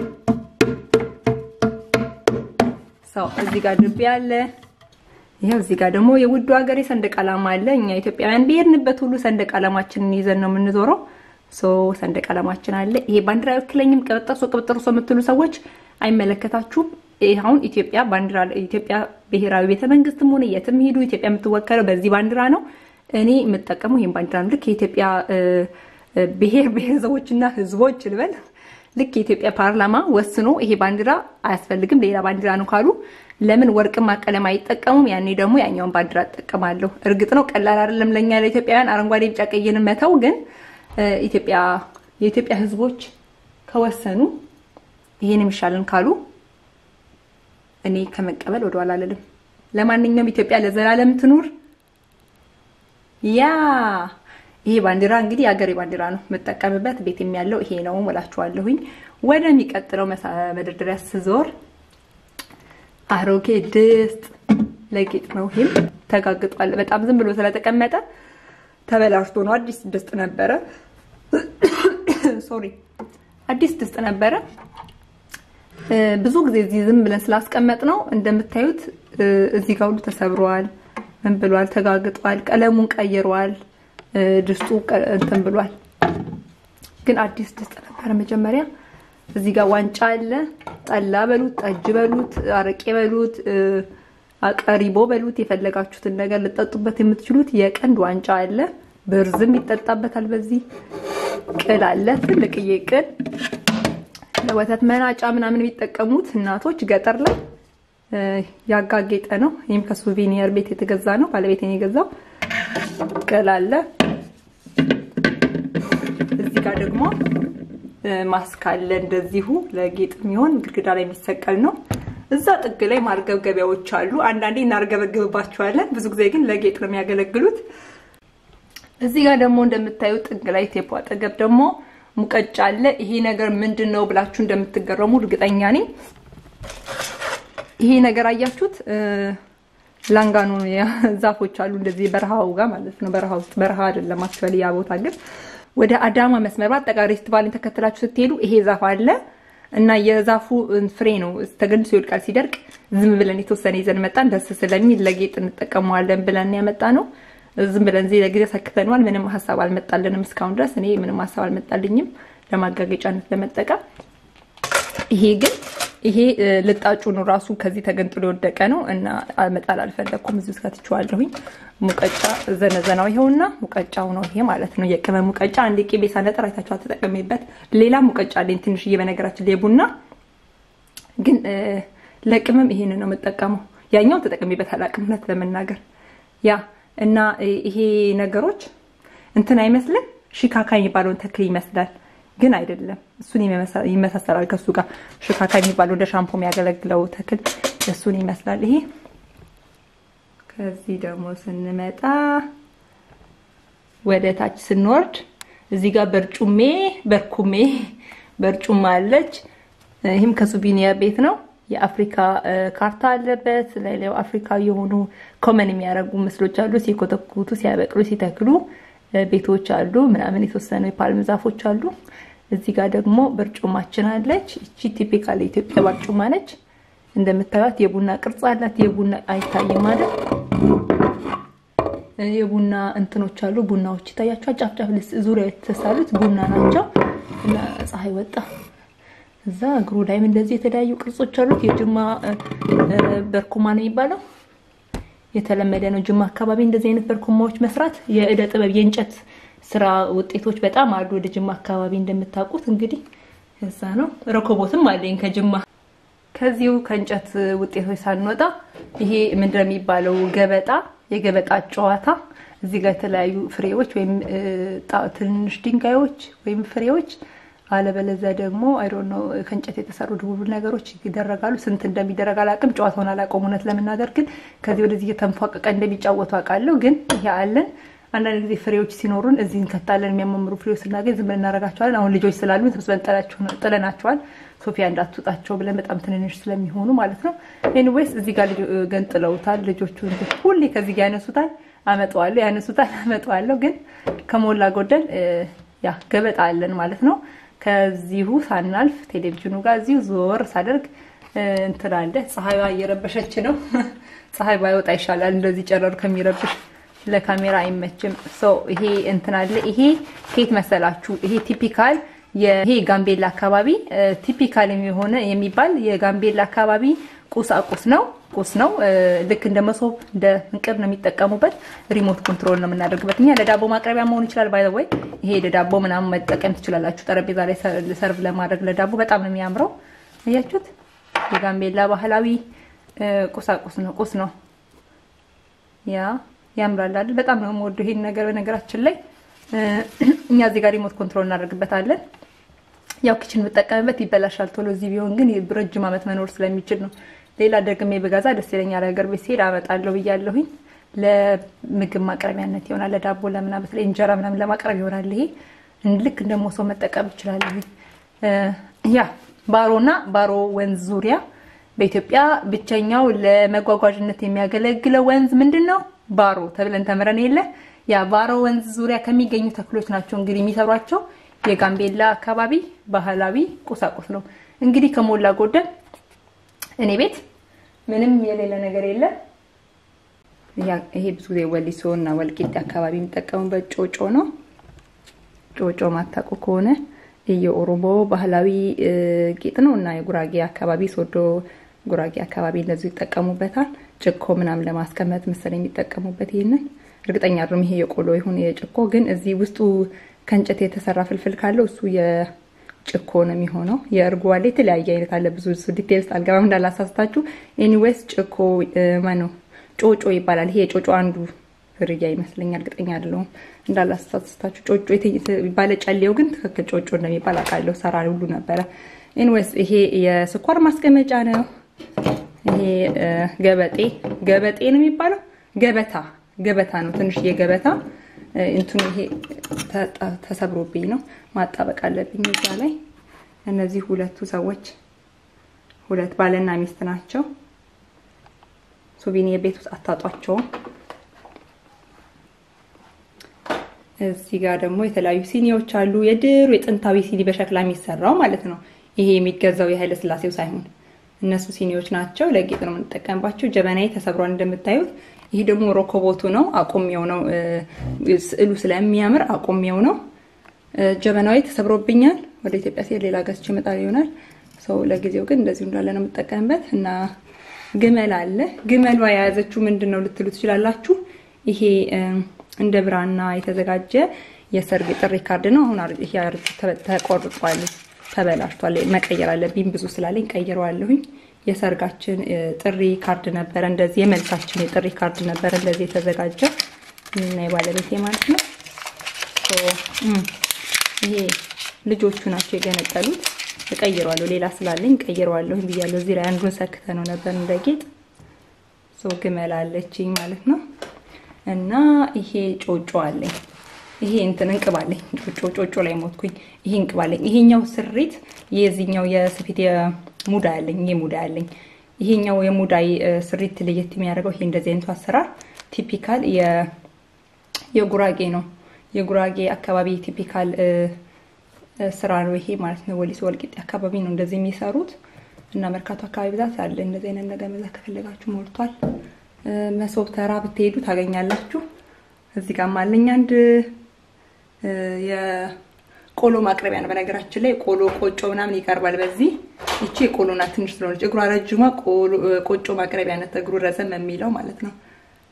ሰው እዚህ ጋር ድቤ አለ። ይሄው እዚህ ጋር ደግሞ የውዱ ሀገሬ ሰንደቅ ዓላማ አለ። እኛ ኢትዮጵያውያን በሄድንበት ሁሉ ሰንደቅ ዓላማችንን ይዘን ነው የምንዞረው። ሶ ሰንደቅ ዓላማችን አለ። ይሄ ባንዲራ አይወክለኝም። ቅብጥርሶ ቅብጥርሶ የምትሉ ሰዎች አይመለከታችሁም። ይሄ አሁን ኢትዮጵያ ባንዲራ ኢትዮጵያ ብሔራዊ ቤተ መንግስትም ሆነ የትም ሄዱ ኢትዮጵያ የምትወከለው በዚህ ባንዲራ ነው። እኔ የምጠቀመው ይሄን ባንዲራ ነው። ልክ የኢትዮጵያ ብሔር ብሔረሰቦችና ህዝቦች ልበል ልክ የኢትዮጵያ ፓርላማ ወስኖ ይሄ ባንዲራ አያስፈልግም ሌላ ባንዲራ ነው ካሉ ለምን ወርቅማ ቀለም አይጠቀሙም? ያኔ ደግሞ ያኛውን ባንዲራ እጠቀማለሁ። እርግጥ ነው ቀላል አይደለም ለኛ ለኢትዮጵያውያን አረንጓዴ፣ ቢጫ ቀይን መተው። ግን ኢትዮጵያ የኢትዮጵያ ህዝቦች ከወሰኑ ይሄን የሚሻልን ካሉ እኔ ከመቀበል ወደኋላ አልልም። ለማንኛውም ኢትዮጵያ ለዘላለም ትኑር። ያ ይሄ ባንዲራ እንግዲህ የሀገሬ ባንዲራ ነው የምጠቀምበት። ቤት ያለው ይሄ ነው እላችኋለሁኝ። ወደሚቀጥለው መደርደሪያ ስዞር አሮጌ ድስት ለጌጥ ነው። ይህም ተጋግጧል። በጣም ዝም ብሎ ስለተቀመጠ ተበላሽቶ ነው። አዲስ ድስት ነበረ። ሶሪ አዲስ ድስት ነበረ። ብዙ ጊዜ እዚህ ዝም ብለን ስላስቀመጥ ነው እንደምታዩት እዚህ ጋር ሁሉ ተሰብሯል። ምን ብሏል? ተጋግጧል። ቀለሙን ቀይሯል። ድስቱ እንትን ብሏል። ግን አዲስ ድስት ነበረ መጀመሪያ። እዚህ ጋር ዋንጫ አለ። ጠላ በሉት፣ ጠጅ በሉት፣ አረቄ በሉት፣ አቀሪቦ በሉት፣ የፈለጋችሁትን ነገር ልጠጡበት የምትችሉት የቀንድ ዋንጫ አለ። ብርዝም ይጠጣበታል። በዚህ ቅል አለ፣ ትልቅዬ ቅል ለወተት መናጫ ምናምን የሚጠቀሙት እናቶች ገጠር ላይ ያጋጌጠ ነው። ይህም ከሱቬኒየር ቤት የተገዛ ነው። ባለቤቴን የገዛው ቅል አለ። እዚህ ጋር ደግሞ ማስክ አለ። እንደዚሁ ለጌጥ የሚሆን ግድግዳ ላይ የሚሰቀል ነው። እዛ ጥግ ላይ ማርገብገቢያዎች አሉ። አንዳንዴ እናርገበግብባቸዋለን። ብዙ ጊዜ ግን ለጌጥ ነው የሚያገለግሉት። እዚህ ጋር ደግሞ እንደምታዩት ጥግ ላይ ቴፖ አጠገብ ደግሞ ሙቀጫ አለ። ይሄ ነገር ምንድን ነው ብላችሁ እንደምትገረሙ እርግጠኛ ነኝ። ይሄ ነገር አያችሁት? ላንጋኖ ዛፎች አሉ እንደዚህ በረሃው ጋር ማለት ነው። በረሃ ውስጥ በረሃ አይደለም አክቹዋሊ ያ ቦታ ግን ወደ አዳማ መስመር በአጠቃላይ ፌስቲቫልን ተከትላችሁ ስትሄዱ ይሄ ዛፍ አለ እና የዛፉ ፍሬ ነው ተገንድሶ ይወድቃል። ሲደርቅ ዝም ብለን የተወሰነ ይዘን መጣን። ደስ ስለሚል ለጌጥ እንጠቀመዋለን ብለን ያመጣ ነው። ዝም ብለን እዚህ ለጊዜ ሰክተነዋል። ምንም ሀሳብ አልመጣልንም እስካሁን ድረስ እኔ ምንም ሀሳብ አልመጣልኝም ለማጋገጫነት ለመጠቀም። ይሄ ግን ይሄ ልጣጩ ነው ራሱ ከዚህ ተገንጥሎ የወደቀ ነው እና መጣል አልፈለኩም። እዚህ ውስጥ ከትቼዋለሁኝ። ሙቀጫ ዘነዘናው ይኸውና ሙቀጫው ነው ይሄ ማለት ነው። የቅመም ሙቀጫ አንዴ ቅቤ ሳነጥር አይታችሁ ተጠቀሜበት። ሌላ ሙቀጫ አለኝ ትንሽዬ፣ በነገራችን ላይ ቡና ግን ለቅመም ይሄን ነው የምጠቀመው። ያኛው ተጠቀሜበት አላቅም እውነት ለመናገር ያ እና ይሄ ነገሮች እንትን አይመስልም። ሽካካ የሚባለውን ተክል ይመስላል ግን አይደለም። እሱን ይመሳሰላል ከሱ ጋር ሽካካ የሚባለው እንደ ሻምፖ የሚያገለግለው ተክል እሱን ይመስላል ይሄ። ከዚህ ደግሞ ስንመጣ ወደ ታች ስንወርድ እዚህ ጋር በርጩሜ በርኩሜ በርጩማ አለች። ይህም ከሱቪኒየር ቤት ነው። የአፍሪካ ካርታ አለበት። ሌላው አፍሪካዊ የሆኑ ኮመን የሚያደርጉ ምስሎች አሉ። ሲኮተኩቱ፣ ሲያበቅሉ፣ ሲተክሉ ቤቶች አሉ ምናምን የተወሰኑ የፓልም ዛፎች አሉ። እዚህ ጋር ደግሞ በርጩማችን አለች። እቺ ቲፒካል የኢትዮጵያ በርጩማ ነች። እንደምታዩት የቡና ቅርጽ አላት። የቡና አይታይም ማለት የቡና እንትኖች አሉ። ቡናዎች ይታያቸዋል። ጫፍ ጫፍ ዙሪያ የተሳሉት ቡና ናቸው እና ፀሐይ ወጣ። እዛ እግሩ ላይም እንደዚህ የተለያዩ ቅርጾች አሉት። የጅማ በርኩማ ነው የሚባለው። የተለመደ ነው ጅማ አካባቢ እንደዚህ አይነት በርኩማዎች መስራት። የእደ ጥበብ የእንጨት ስራ ውጤቶች በጣም አሉ ወደ ጅማ አካባቢ እንደምታውቁት። እንግዲህ እዛ ነው። ረኮቦትም አለኝ ከጅማ። ከዚሁ ከእንጨት ውጤቶች ሳንወጣ ይሄ ምንድን ነው የሚባለው ገበጣ፣ የገበጣ ጨዋታ። እዚህ ጋር የተለያዩ ፍሬዎች ወይም ትንንሽ ድንጋዮች ወይም ፍሬዎች አለበለዚያ ደግሞ አይዶ ነው ከእንጨት የተሰሩ ድቡብ ነገሮች ይደረጋሉ። ስንት እንደሚደረግ አላውቅም። ጨዋታውን አላውቀውም እውነት ለመናገር ግን ከዚህ ወደዚህ እየተንፏቀቀ እንደሚጫወቱ አውቃለሁ። ግን ይሄ አለን። አንዳንድ ጊዜ ፍሬዎች ሲኖሩን እዚህ እንከታለን። የሚያማምሩ ፍሬዎች ስናገኝ ዝም ብለን እናደርጋቸዋለን። አሁን ልጆች ስላሉ ተስበን ጥለናቸዋል። ሶፊያ እንዳትወጣቸው ብለን በጣም ትንንሽ ስለሚሆኑ ማለት ነው። ኤኒዌይስ እዚህ ጋር ገንጥለውታል ልጆቹ። ሁሌ ከዚህ ጋር ያነሱታል፣ አመጣዋለሁ፣ ያነሱታል፣ አመጣዋለሁ። ግን ከሞላ ጎደል ያ ገበጣ አለን ማለት ነው። ከዚሁ ሳናልፍ ቴሌቪዥኑ ጋር እዚሁ ዞር ሳደርግ እንትን አለ። ፀሐይዋ እየረበሸች ነው። ፀሐይ ባይወጣ ይሻላል እንደዚህ ጨረሩ ከሚረብሽ ለካሜራ አይመችም። ሰው ይሄ እንትን አለ። ይሄ ከየት መሰላችሁ? ይሄ ቲፒካል ይሄ ጋምቤላ አካባቢ ቲፒካል የሚሆነ የሚባል የጋምቤላ አካባቢ ቁሳቁስ ነው ቁስ ነው። ልክ እንደ መሶብ እንደ እንቅብ ነው የሚጠቀሙበት። ሪሞት ኮንትሮል ነው የምናደርግበት። እኛ ለዳቦ ማቅረቢያ መሆን ይችላል። ባይ ወይ ይሄ ለዳቦ ምናምን መጠቀም ትችላላችሁ። ጠረጴዛ ላይ ሰርቭ ለማድረግ ለዳቦ በጣም ነው የሚያምረው። አያችሁት? የጋምቤላ ባህላዊ ቁሳቁስ ነው ቁስ ነው። ያ ያምራል አይደል? በጣም ነው የምወደው ይሄን ነገር። በነገራችን ላይ እኛ እዚህ ጋር ሪሞት ኮንትሮል እናደርግበታለን። ያው ኪችን ብጠቀምበት ይበላሻል ቶሎ። እዚህ ቢሆን ግን ረጅም ዓመት መኖር ስለሚችል ነው። ሌላ ደግሜ በጋዛ ደስ ይለኛል። ሀገር ቤት ሲሄድ አመጣለሁ ብያለሁኝ። ለምግብ ማቅረቢያነት ይሆናል። ለዳቦ ለምና በተለይ እንጀራ ምናምን ለማቅረብ ይሆናል። ይሄ ልክ እንደሞ ሰው መጠቀም ይችላለሁ። ያ ባሮና ባሮ ወንዝ ዙሪያ በኢትዮጵያ ብቸኛው ለመጓጓዥነት የሚያገለግለው ወንዝ ምንድን ነው? ባሮ ተብለን ተምረን የለ ያ ባሮ ወንዝ ዙሪያ ከሚገኙ ተክሎች ናቸው እንግዲህ የሚሰሯቸው የጋምቤላ አካባቢ ባህላዊ ቁሳቁስ ነው። እንግዲህ ከሞላ ጎደል እኔ ቤት ምንም የሌለ ነገር የለም። ይሄ ብዙ ጊዜ ወሊሶ እና ወልቂጤ አካባቢ የሚጠቀሙበት ጮጮ ነው። ጮጮ ማታውቁ ከሆነ የኦሮሞ ባህላዊ ጌጥ ነው እና የጉራጌ አካባቢ ሶዶ ጉራጌ አካባቢ እንደዚሁ ይጠቀሙበታል። ጭኮ ምናምን ለማስቀመጥ መሰለኝ የሚጠቀሙበት ይሄንን እርግጠኛ አይደለም። ይሄ የቆሎ ይሁን የጭኮ ግን እዚህ ውስጡ ከእንጨት የተሰራ ፍልፍል ካለው እሱ የጭኮ ነው የሚሆነው። የእርጎ አለ፣ የተለያየ አይነት አለ። ብዙ እሱ ዲቴል ውስጥ አልገባም እንዳላሳስታችሁ። ኤኒዌይስ ጭኮ ማነው ጮጮ ይባላል። ይሄ የጮጮ አንዱ ዝርያ ይመስለኛል፣ እርግጠኛ አይደለሁም እንዳላሳስታችሁ። ጮጮ ባለ ጨሌው ግን ትክክል ጮጮ እንደሚባል አውቃለሁ። ሰራ ሁሉ ነበረ። ኤኒዌይስ ይሄ የስኳር ማስቀመጫ ነው። ይሄ ገበጤ ገበጤ ነው የሚባለው ገበታ ገበታ ነው። ትንሽ የገበታ እንትኑ ይሄ ተሰብሮብኝ ነው ማጣበቅ አለብኝ እዛ ላይ። እነዚህ ሁለቱ ሰዎች ሁለት ባልና ሚስት ናቸው። ሱቪኒየር ቤት ውስጥ አታጧቸውም። እዚህ ጋር ደግሞ የተለያዩ ሲኒዎች አሉ። የድሮ የጥንታዊ ሲኒ በሸክላ የሚሰራው ማለት ነው። ይሄ የሚገዛው የኃይለ ስላሴው ሳይሆን እነሱ ሲኒዎች ናቸው። ለጌጥ ነው የምንጠቀምባቸው። ጀበናዬ ተሰብሯል እንደምታዩት። ይህ ደግሞ ሮኮቦቱ ነው። አቁሜው ነው ስዕሉ ስለሚያምር አቁሜው ነው። ጀበናዊ ተሰብሮብኛል። ወደ ኢትዮጵያ ሲሄድ ሌላ ገዝቼ እመጣለሁ ይሆናል። ሰው ለጊዜው ግን እንደዚሁ እንዳለ ነው የምጠቀምበት እና ግመል አለ። ግመሏ የያዘችው ምንድን ነው ልትሉ ትችላላችሁ። ይሄ እንደ ብራና የተዘጋጀ የሰርግ ጥሪ ካርድ ነው። አሁን ይሄ ተቆርጧል፣ ተበላሽቷል። መቀየር አለብኝ ብዙ ስላለኝ ቀይረዋለሁኝ። የሰርጋችን ጥሪ ካርድ ነበረ፣ እንደዚህ የመልሳችን የጥሪ ካርድ ነበረ እንደዚህ የተዘጋጀ እና የባለቤቴ ማለት ነው። ይሄ ልጆቹ ናቸው የገነጠሉት። እቀይረዋለሁ፣ ሌላ ስላለኝ ቀይረዋለሁ ብያለሁ። እዚህ ላይ አንዱን ሰክተ ነው ነበር እንደ ጌጥ ሰው ግመል አለችኝ ማለት ነው። እና ይሄ ጮጮ አለኝ። ይሄ እንትን እንቅባለኝ ጮጮ ጮጮ ላይ ሞትኩኝ። ይሄ እንቅባለኝ። ይሄኛው ስሪት የዚህኛው የስፌት የሙዳ ያለኝ ይሄ ሙዳ ያለኝ ይሄኛው የሙዳይ ስሪት ለየት የሚያደርገው ይሄ እንደዚህ አይነቱ አሰራር ቲፒካል የጉራጌ ነው። የጉራጌ አካባቢ ቲፒካል ስራ ነው ይሄ ማለት ነው። ወሊሶ ወልቂጤ አካባቢ ነው እንደዚህ የሚሰሩት እና መርካቶ አካባቢ ብዛት አለ። እንደዚህ አይነት ነገር መግዛት ከፈለጋችሁ ሞልቷል። መሶብ ተራ ብትሄዱ ታገኛላችሁ። እዚህ ጋር አለኝ አንድ የቆሎ ማቅረቢያ ነው። በነገራችን ላይ ቆሎ ቆጮ ምናምን ይቀርባል በዚህ። ይቺ የቆሎ ናት ትንሽ ስለሆነች፣ እግሯ ረጅሟ ቆጮ ማቅረቢያ ናት። እግሩ ረዘም የሚለው ማለት ነው።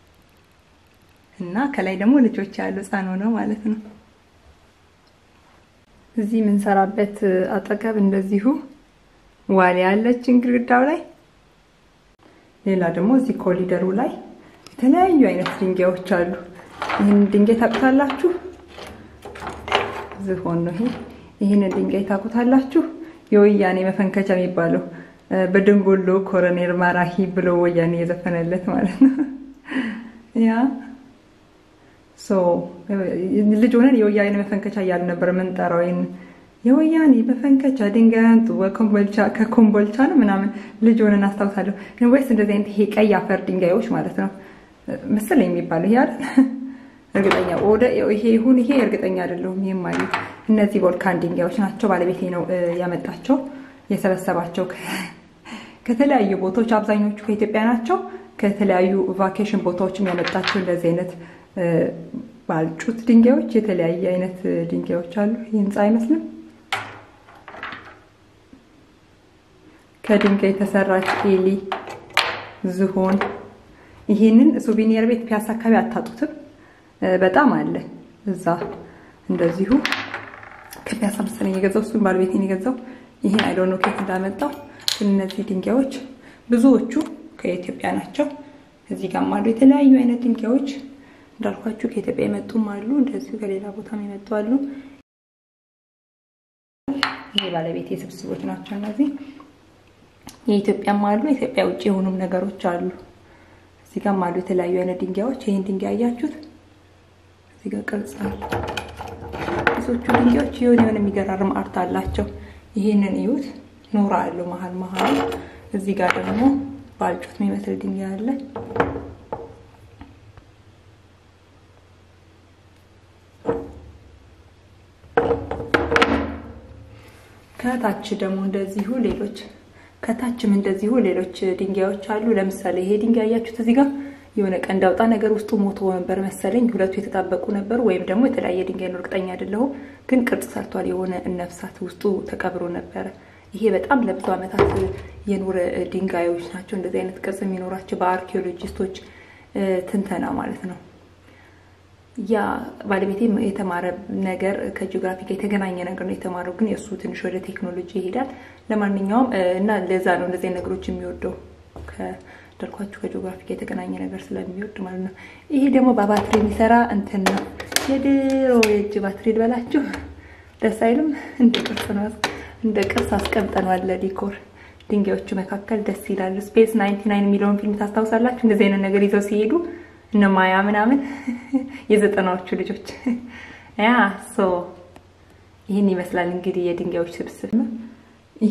እና ከላይ ደግሞ ልጆች ያሉ ህፃን ሆነው ማለት ነው። እዚህ የምንሰራበት አጠገብ እንደዚሁ ዋሊያ ያለችን ግድግዳው ላይ ሌላ ደግሞ እዚህ ኮሊደሩ ላይ የተለያዩ አይነት ድንጋዮች አሉ። ይህን ድንጋይ ታውቁታላችሁ? ዝሆን ነው ይሄ። ይህንን ድንጋይ ታውቁታላችሁ? የወያኔ መፈንከቻ የሚባለው በደንጎሎ ኮረኔል ማራሂ ብሎ ወያኔ የዘፈነለት ማለት ነው። ያ ልጅ ሆነን የወያኔ መፈንከቻ እያሉ ነበር የምንጠራው። ይህን የወያኔ መፈንከቻ ድንጋይ አንጡ ከኮምቦልቻ ነው ምናምን ልጅ ሆነን አስታውሳለሁ። ወይስ እንደዚህ አይነት ይሄ ቀይ አፈር ድንጋዮች ማለት ነው መሰለኝ የሚባለው ይሄ አይደል? እርግጠኛ ወደ ይሄ ይሁን ይሄ እርግጠኛ አይደለሁም። ይሄም አሉ እነዚህ ቮልካን ድንጋዮች ናቸው። ባለቤቴ ነው ያመጣቸው የሰበሰባቸው ከተለያዩ ቦታዎች። አብዛኞቹ ከኢትዮጵያ ናቸው። ከተለያዩ ቫኬሽን ቦታዎችም ያመጣቸው እንደዚህ አይነት ባልጩት ድንጋዮች፣ የተለያየ አይነት ድንጋዮች አሉ። ይህ ህንፃ አይመስልም። ከድንጋይ የተሰራች ኤሊ ዝሆን። ይህንን ሱቪኒየር ቤት ፒያሳ አካባቢ አታጡትም። በጣም አለ እዛ እንደዚሁ ከፒያሳ መሰለኝ የገዛው እሱን ባለቤቴን የገዛው ይህን አይዶኖ ኬት እንዳመጣው ግን እነዚህ ድንጋዮች ብዙዎቹ ከኢትዮጵያ ናቸው። እዚህ ጋርም አሉ የተለያዩ አይነት ድንጋዮች እንዳልኳችሁ ከኢትዮጵያ የመጡም አሉ፣ እንደዚሁ ከሌላ ቦታም የመጡ አሉ። ይሄ ባለቤት የስብስቦች ናቸው እነዚህ። የኢትዮጵያም አሉ፣ የኢትዮጵያ ውጭ የሆኑም ነገሮች አሉ። እዚህ ጋርም አሉ የተለያዩ አይነት ድንጋዮች። ይህን ድንጋይ አያችሁት? እዚህ ጋር ቅርጽ አለ። ብዙዎቹ ድንጋዮች የሆነ የሆነ የሚገራርም አርት አላቸው። ይህንን እዩት፣ ኖራ አለው መሀል መሀል እዚህ ጋር ደግሞ ባልጩት የሚመስል ድንጋይ አለ። ከታች ደግሞ እንደዚሁ ሌሎች ከታችም እንደዚሁ ሌሎች ድንጋዮች አሉ። ለምሳሌ ይሄ ድንጋይ ያያችሁት እዚህ ጋር የሆነ ቀንድ አውጣ ነገር ውስጡ ሞቶ ነበር መሰለኝ። ሁለቱ የተጣበቁ ነበሩ፣ ወይም ደግሞ የተለያየ ድንጋይ ነው፣ እርግጠኛ አይደለሁም። ግን ቅርጽ ሰርቷል። የሆነ ነፍሳት ውስጡ ተቀብሮ ነበረ። ይሄ በጣም ለብዙ ዓመታት የኖረ ድንጋዮች ናቸው። እንደዚህ አይነት ቅርጽ የሚኖራቸው በአርኪኦሎጂስቶች ትንተና ማለት ነው። ያ ባለቤቴ የተማረ ነገር ከጂኦግራፊ ጋር የተገናኘ ነገር ነው የተማረው፣ ግን የእሱ ትንሽ ወደ ቴክኖሎጂ ይሄዳል። ለማንኛውም እና ለዛ ነው እንደዚህ ነገሮች የሚወደው ከደርኳችሁ ከጂኦግራፊ ጋር የተገናኘ ነገር ስለሚወድ ማለት ነው። ይሄ ደግሞ በባትሪ የሚሰራ እንትን ነው። የድሮ የእጅ ባትሪ ልበላችሁ፣ ደስ አይልም? እንደ ቅርስ ነው እንደ ቅርስ አስቀምጠነዋል ለዲኮር። ድንጋዮቹ መካከል ደስ ይላሉ። ስፔስ ናይንቲ ናይን የሚለውን ፊልም ታስታውሳላችሁ? እንደዚህ አይነት ነገር ይዘው ሲሄዱ እነ ማያ ምናምን የዘጠናዎቹ ልጆች ያ ሶ ይህን ይመስላል እንግዲህ የድንጋዮች ስብስብ ነው። ይሄ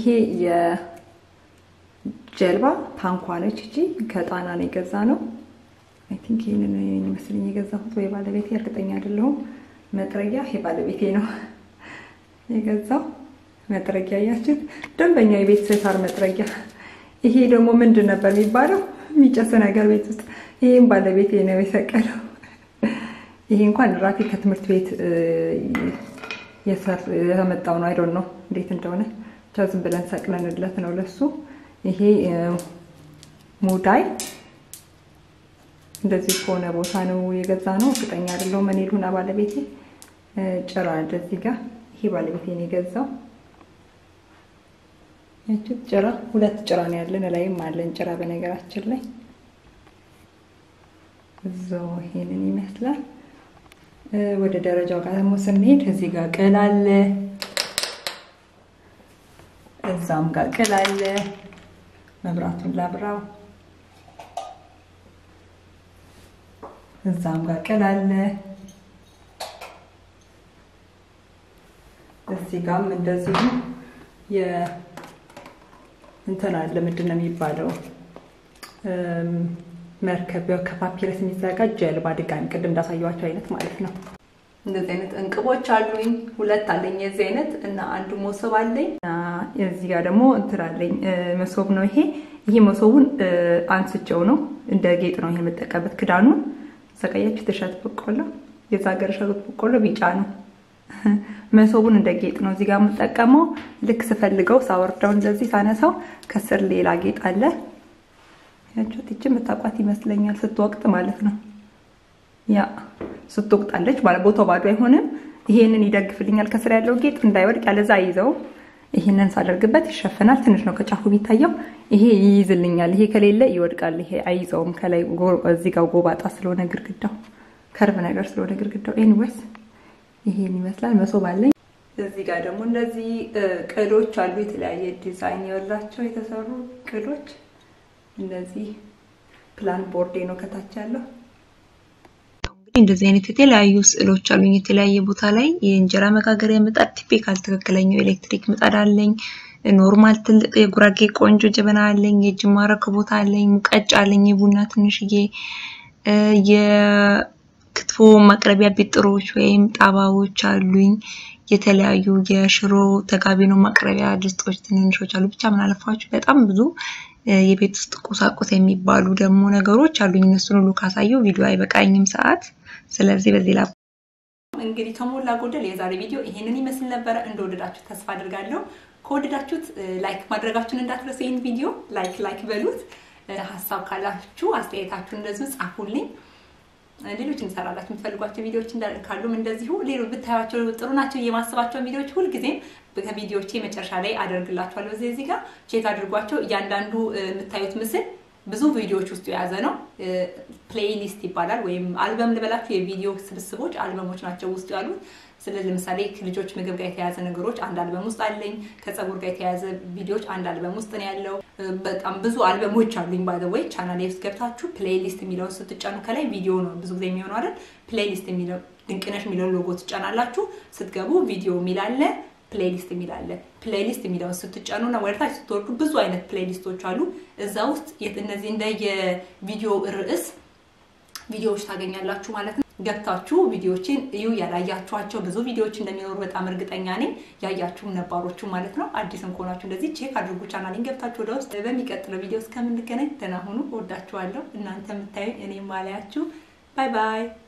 የጀልባ ታንኳ ነች። እጂ ከጣና ነው የገዛ ነው። አይ ቲንክ ይህንን ይመስለኝ የገዛሁት ወይ ባለቤቴ፣ እርግጠኛ አይደለሁም። መጥረጊያ ይሄ ባለቤቴ ነው የገዛው። መጥረጊያ ያችን ደንበኛ የቤት ስታር መጥረጊያ። ይሄ ደግሞ ምንድን ነበር የሚባለው የሚጨስ ነገር ቤት ውስጥ ይህም ባለቤቴ ነው የሰቀለው። ይሄ እንኳን ራፊ ከትምህርት ቤት የተመጣው ነው። አይዶን ነው እንዴት እንደሆነ ብቻ ዝም ብለን ሰቅለንለት ነው ለሱ። ይሄ ሙዳይ እንደዚህ ከሆነ ቦታ ነው የገዛ ነው። እርግጠኛ አይደለሁም እኔ ልሁና ባለቤቴ። ጭራ እንደዚህ ጋር ይሄ ባለቤቴ ነው የገዛው። ያችት ጭራ ሁለት ጭራ ነው ያለን፣ ላይም አለን ጭራ በነገራችን ላይ እዛው ይሄንን ይመስላል። ወደ ደረጃው ጋር ደግሞ ስንሄድ እዚህ ጋር ቅል አለ፣ እዛም ጋር ቅል አለ። መብራቱን ላብራው። እዛም ጋር ቅል አለ። እዚህ ጋርም እንደዚሁ የ እንትን አለ ምንድን ነው የሚባለው መርከብ ያው ከፓፒረስ የሚዘጋጅ ጀልባ ድጋሚ ቅድም እንዳሳየኋቸው አይነት ማለት ነው። እንደዚህ አይነት እንቅቦች አሉኝ። ሁለት አለኝ የዚህ አይነት እና አንዱ መሶብ አለኝ። እዚህ ጋር ደግሞ እንትን አለኝ መሶብ ነው ይሄ። ይሄ መሶቡን አንስቼው ነው እንደ ጌጥ ነው ይሄ የምጠቀምበት። ክዳኑን ዘቀያችሁ የተሻት በቆሎ የዛ ሀገር ሻት በቆሎ ቢጫ ነው። መሶቡን እንደ ጌጥ ነው እዚህ ጋር የምጠቀመው። ልክ ስፈልገው ሳወርደው እንደዚህ ሳነሳው ከስር ሌላ ጌጥ አለ ያችሁት ይቺ የምታውቋት ይመስለኛል። ስትወቅጥ ማለት ነው። ያ ስትወቅጣለች ማለት ቦታው ባዶ አይሆንም። ይሄንን ይደግፍልኛል ከስር ያለው ጌጥ እንዳይወድቅ፣ ያለዛ አይዘው። ይሄንን ሳደርግበት ይሸፈናል። ትንሽ ነው ከጫፉ የሚታየው። ይሄ ይይዝልኛል። ይሄ ከሌለ ይወድቃል። ይሄ አይይዘውም። ከላይ እዚህ ጋር ጎባጣ ስለሆነ ግድግዳው ከርብ ነገር ስለሆነ ግድግዳው። ኤኒዌይስ ይሄን ይመስላል። መሶብ አለኝ። እዚህ ጋር ደግሞ እንደዚህ ቅሎች አሉ። የተለያየ ዲዛይን ያላቸው የተሰሩ ቅሎች እንደዚህ ፕላን ቦርዴ ነው ከታች ያለው። እንግዲህ እንደዚህ አይነት የተለያዩ ስዕሎች አሉኝ የተለያየ ቦታ ላይ የእንጀራ መጋገሪያ ምጣድ ቲፒካል ትክክለኛው ኤሌክትሪክ ምጣድ አለኝ። ኖርማል ትልቅ የጉራጌ ቆንጆ ጀበና አለኝ። የጅማ ረከቦት አለኝ። ሙቀጫ አለኝ። የቡና ትንሽዬ የክትፎ ማቅረቢያ ቢጥሮች ወይም ጣባዎች አሉኝ። የተለያዩ የሽሮ ተጋቢኖ ማቅረቢያ ድስቶች ትንንሾች አሉ። ብቻ ምን አለፋችሁ በጣም ብዙ የቤት ውስጥ ቁሳቁስ የሚባሉ ደግሞ ነገሮች አሉኝ። እነሱን ሁሉ ካሳየው ቪዲዮ አይበቃኝም ሰዓት። ስለዚህ በዚህ ላ እንግዲህ ከሞላ ጎደል የዛሬ ቪዲዮ ይሄንን ይመስል ነበረ። እንደወደዳችሁ ተስፋ አድርጋለሁ። ከወደዳችሁት ላይክ ማድረጋችሁን እንዳትረሱ። ይህን ቪዲዮ ላይክ ላይክ በሉት። ሀሳብ ካላችሁ አስተያየታችሁን እንደዚሁ ጻፉልኝ። ሌሎች እንሰራላችሁ የምትፈልጓቸው ቪዲዮዎች ካሉም እንደዚሁ ሌሎች ብታያቸው ጥሩ ናቸው የማስባቸው ቪዲዮዎች ሁልጊዜም ከቪዲዮዎቼ መጨረሻ ላይ አደርግላችኋለሁ። እዚህ እዚህ ጋር ቼክ አድርጓቸው። እያንዳንዱ የምታዩት ምስል ብዙ ቪዲዮዎች ውስጡ የያዘ ነው። ፕሌይሊስት ይባላል ወይም አልበም ልበላችሁ። የቪዲዮ ስብስቦች አልበሞች ናቸው ውስጡ ያሉት። ስለዚህ ለምሳሌ ከልጆች ምግብ ጋር የተያያዘ ነገሮች አንድ አልበም ውስጥ አለኝ። ከፀጉር ጋር የተያያዘ ቪዲዮዎች አንድ አልበም ውስጥ ነው ያለው። በጣም ብዙ አልበሞች አሉኝ። ባይ ዘ ወይ ቻናል ውስጥ ገብታችሁ ፕሌይሊስት የሚለውን ስትጫኑ ከላይ ቪዲዮ ነው ብዙ ጊዜ የሚሆነው አይደል? ፕሌይሊስት የሚለው ድንቅነሽ የሚለውን ሎጎ ትጫናላችሁ። ስትገቡ ቪዲዮ የሚል አለ። ፕሌሊስት የሚል አለ። ፕሌሊስት የሚለውን ስትጫኑና ወደታች ስትወርዱ ብዙ አይነት ፕሌሊስቶች አሉ። እዛ ውስጥ እነዚህ እንደ የቪዲዮ ርዕስ ቪዲዮዎች ታገኛላችሁ ማለት ነው። ገብታችሁ ቪዲዮዎችን እዩ። ያላያችኋቸው ብዙ ቪዲዮዎች እንደሚኖሩ በጣም እርግጠኛ ነኝ። ያያችሁም ነባሮቹ ማለት ነው። አዲስም ከሆናችሁ እንደዚህ ቼክ አድርጉ። ቻናሌን ገብታችሁ ወደ ውስጥ። በሚቀጥለው ቪዲዮ እስከምንገናኝ ደህና ሁኑ። እወዳችኋለሁ። እናንተ የምታዩኝ እኔ ማላያችሁ። ባይ ባይ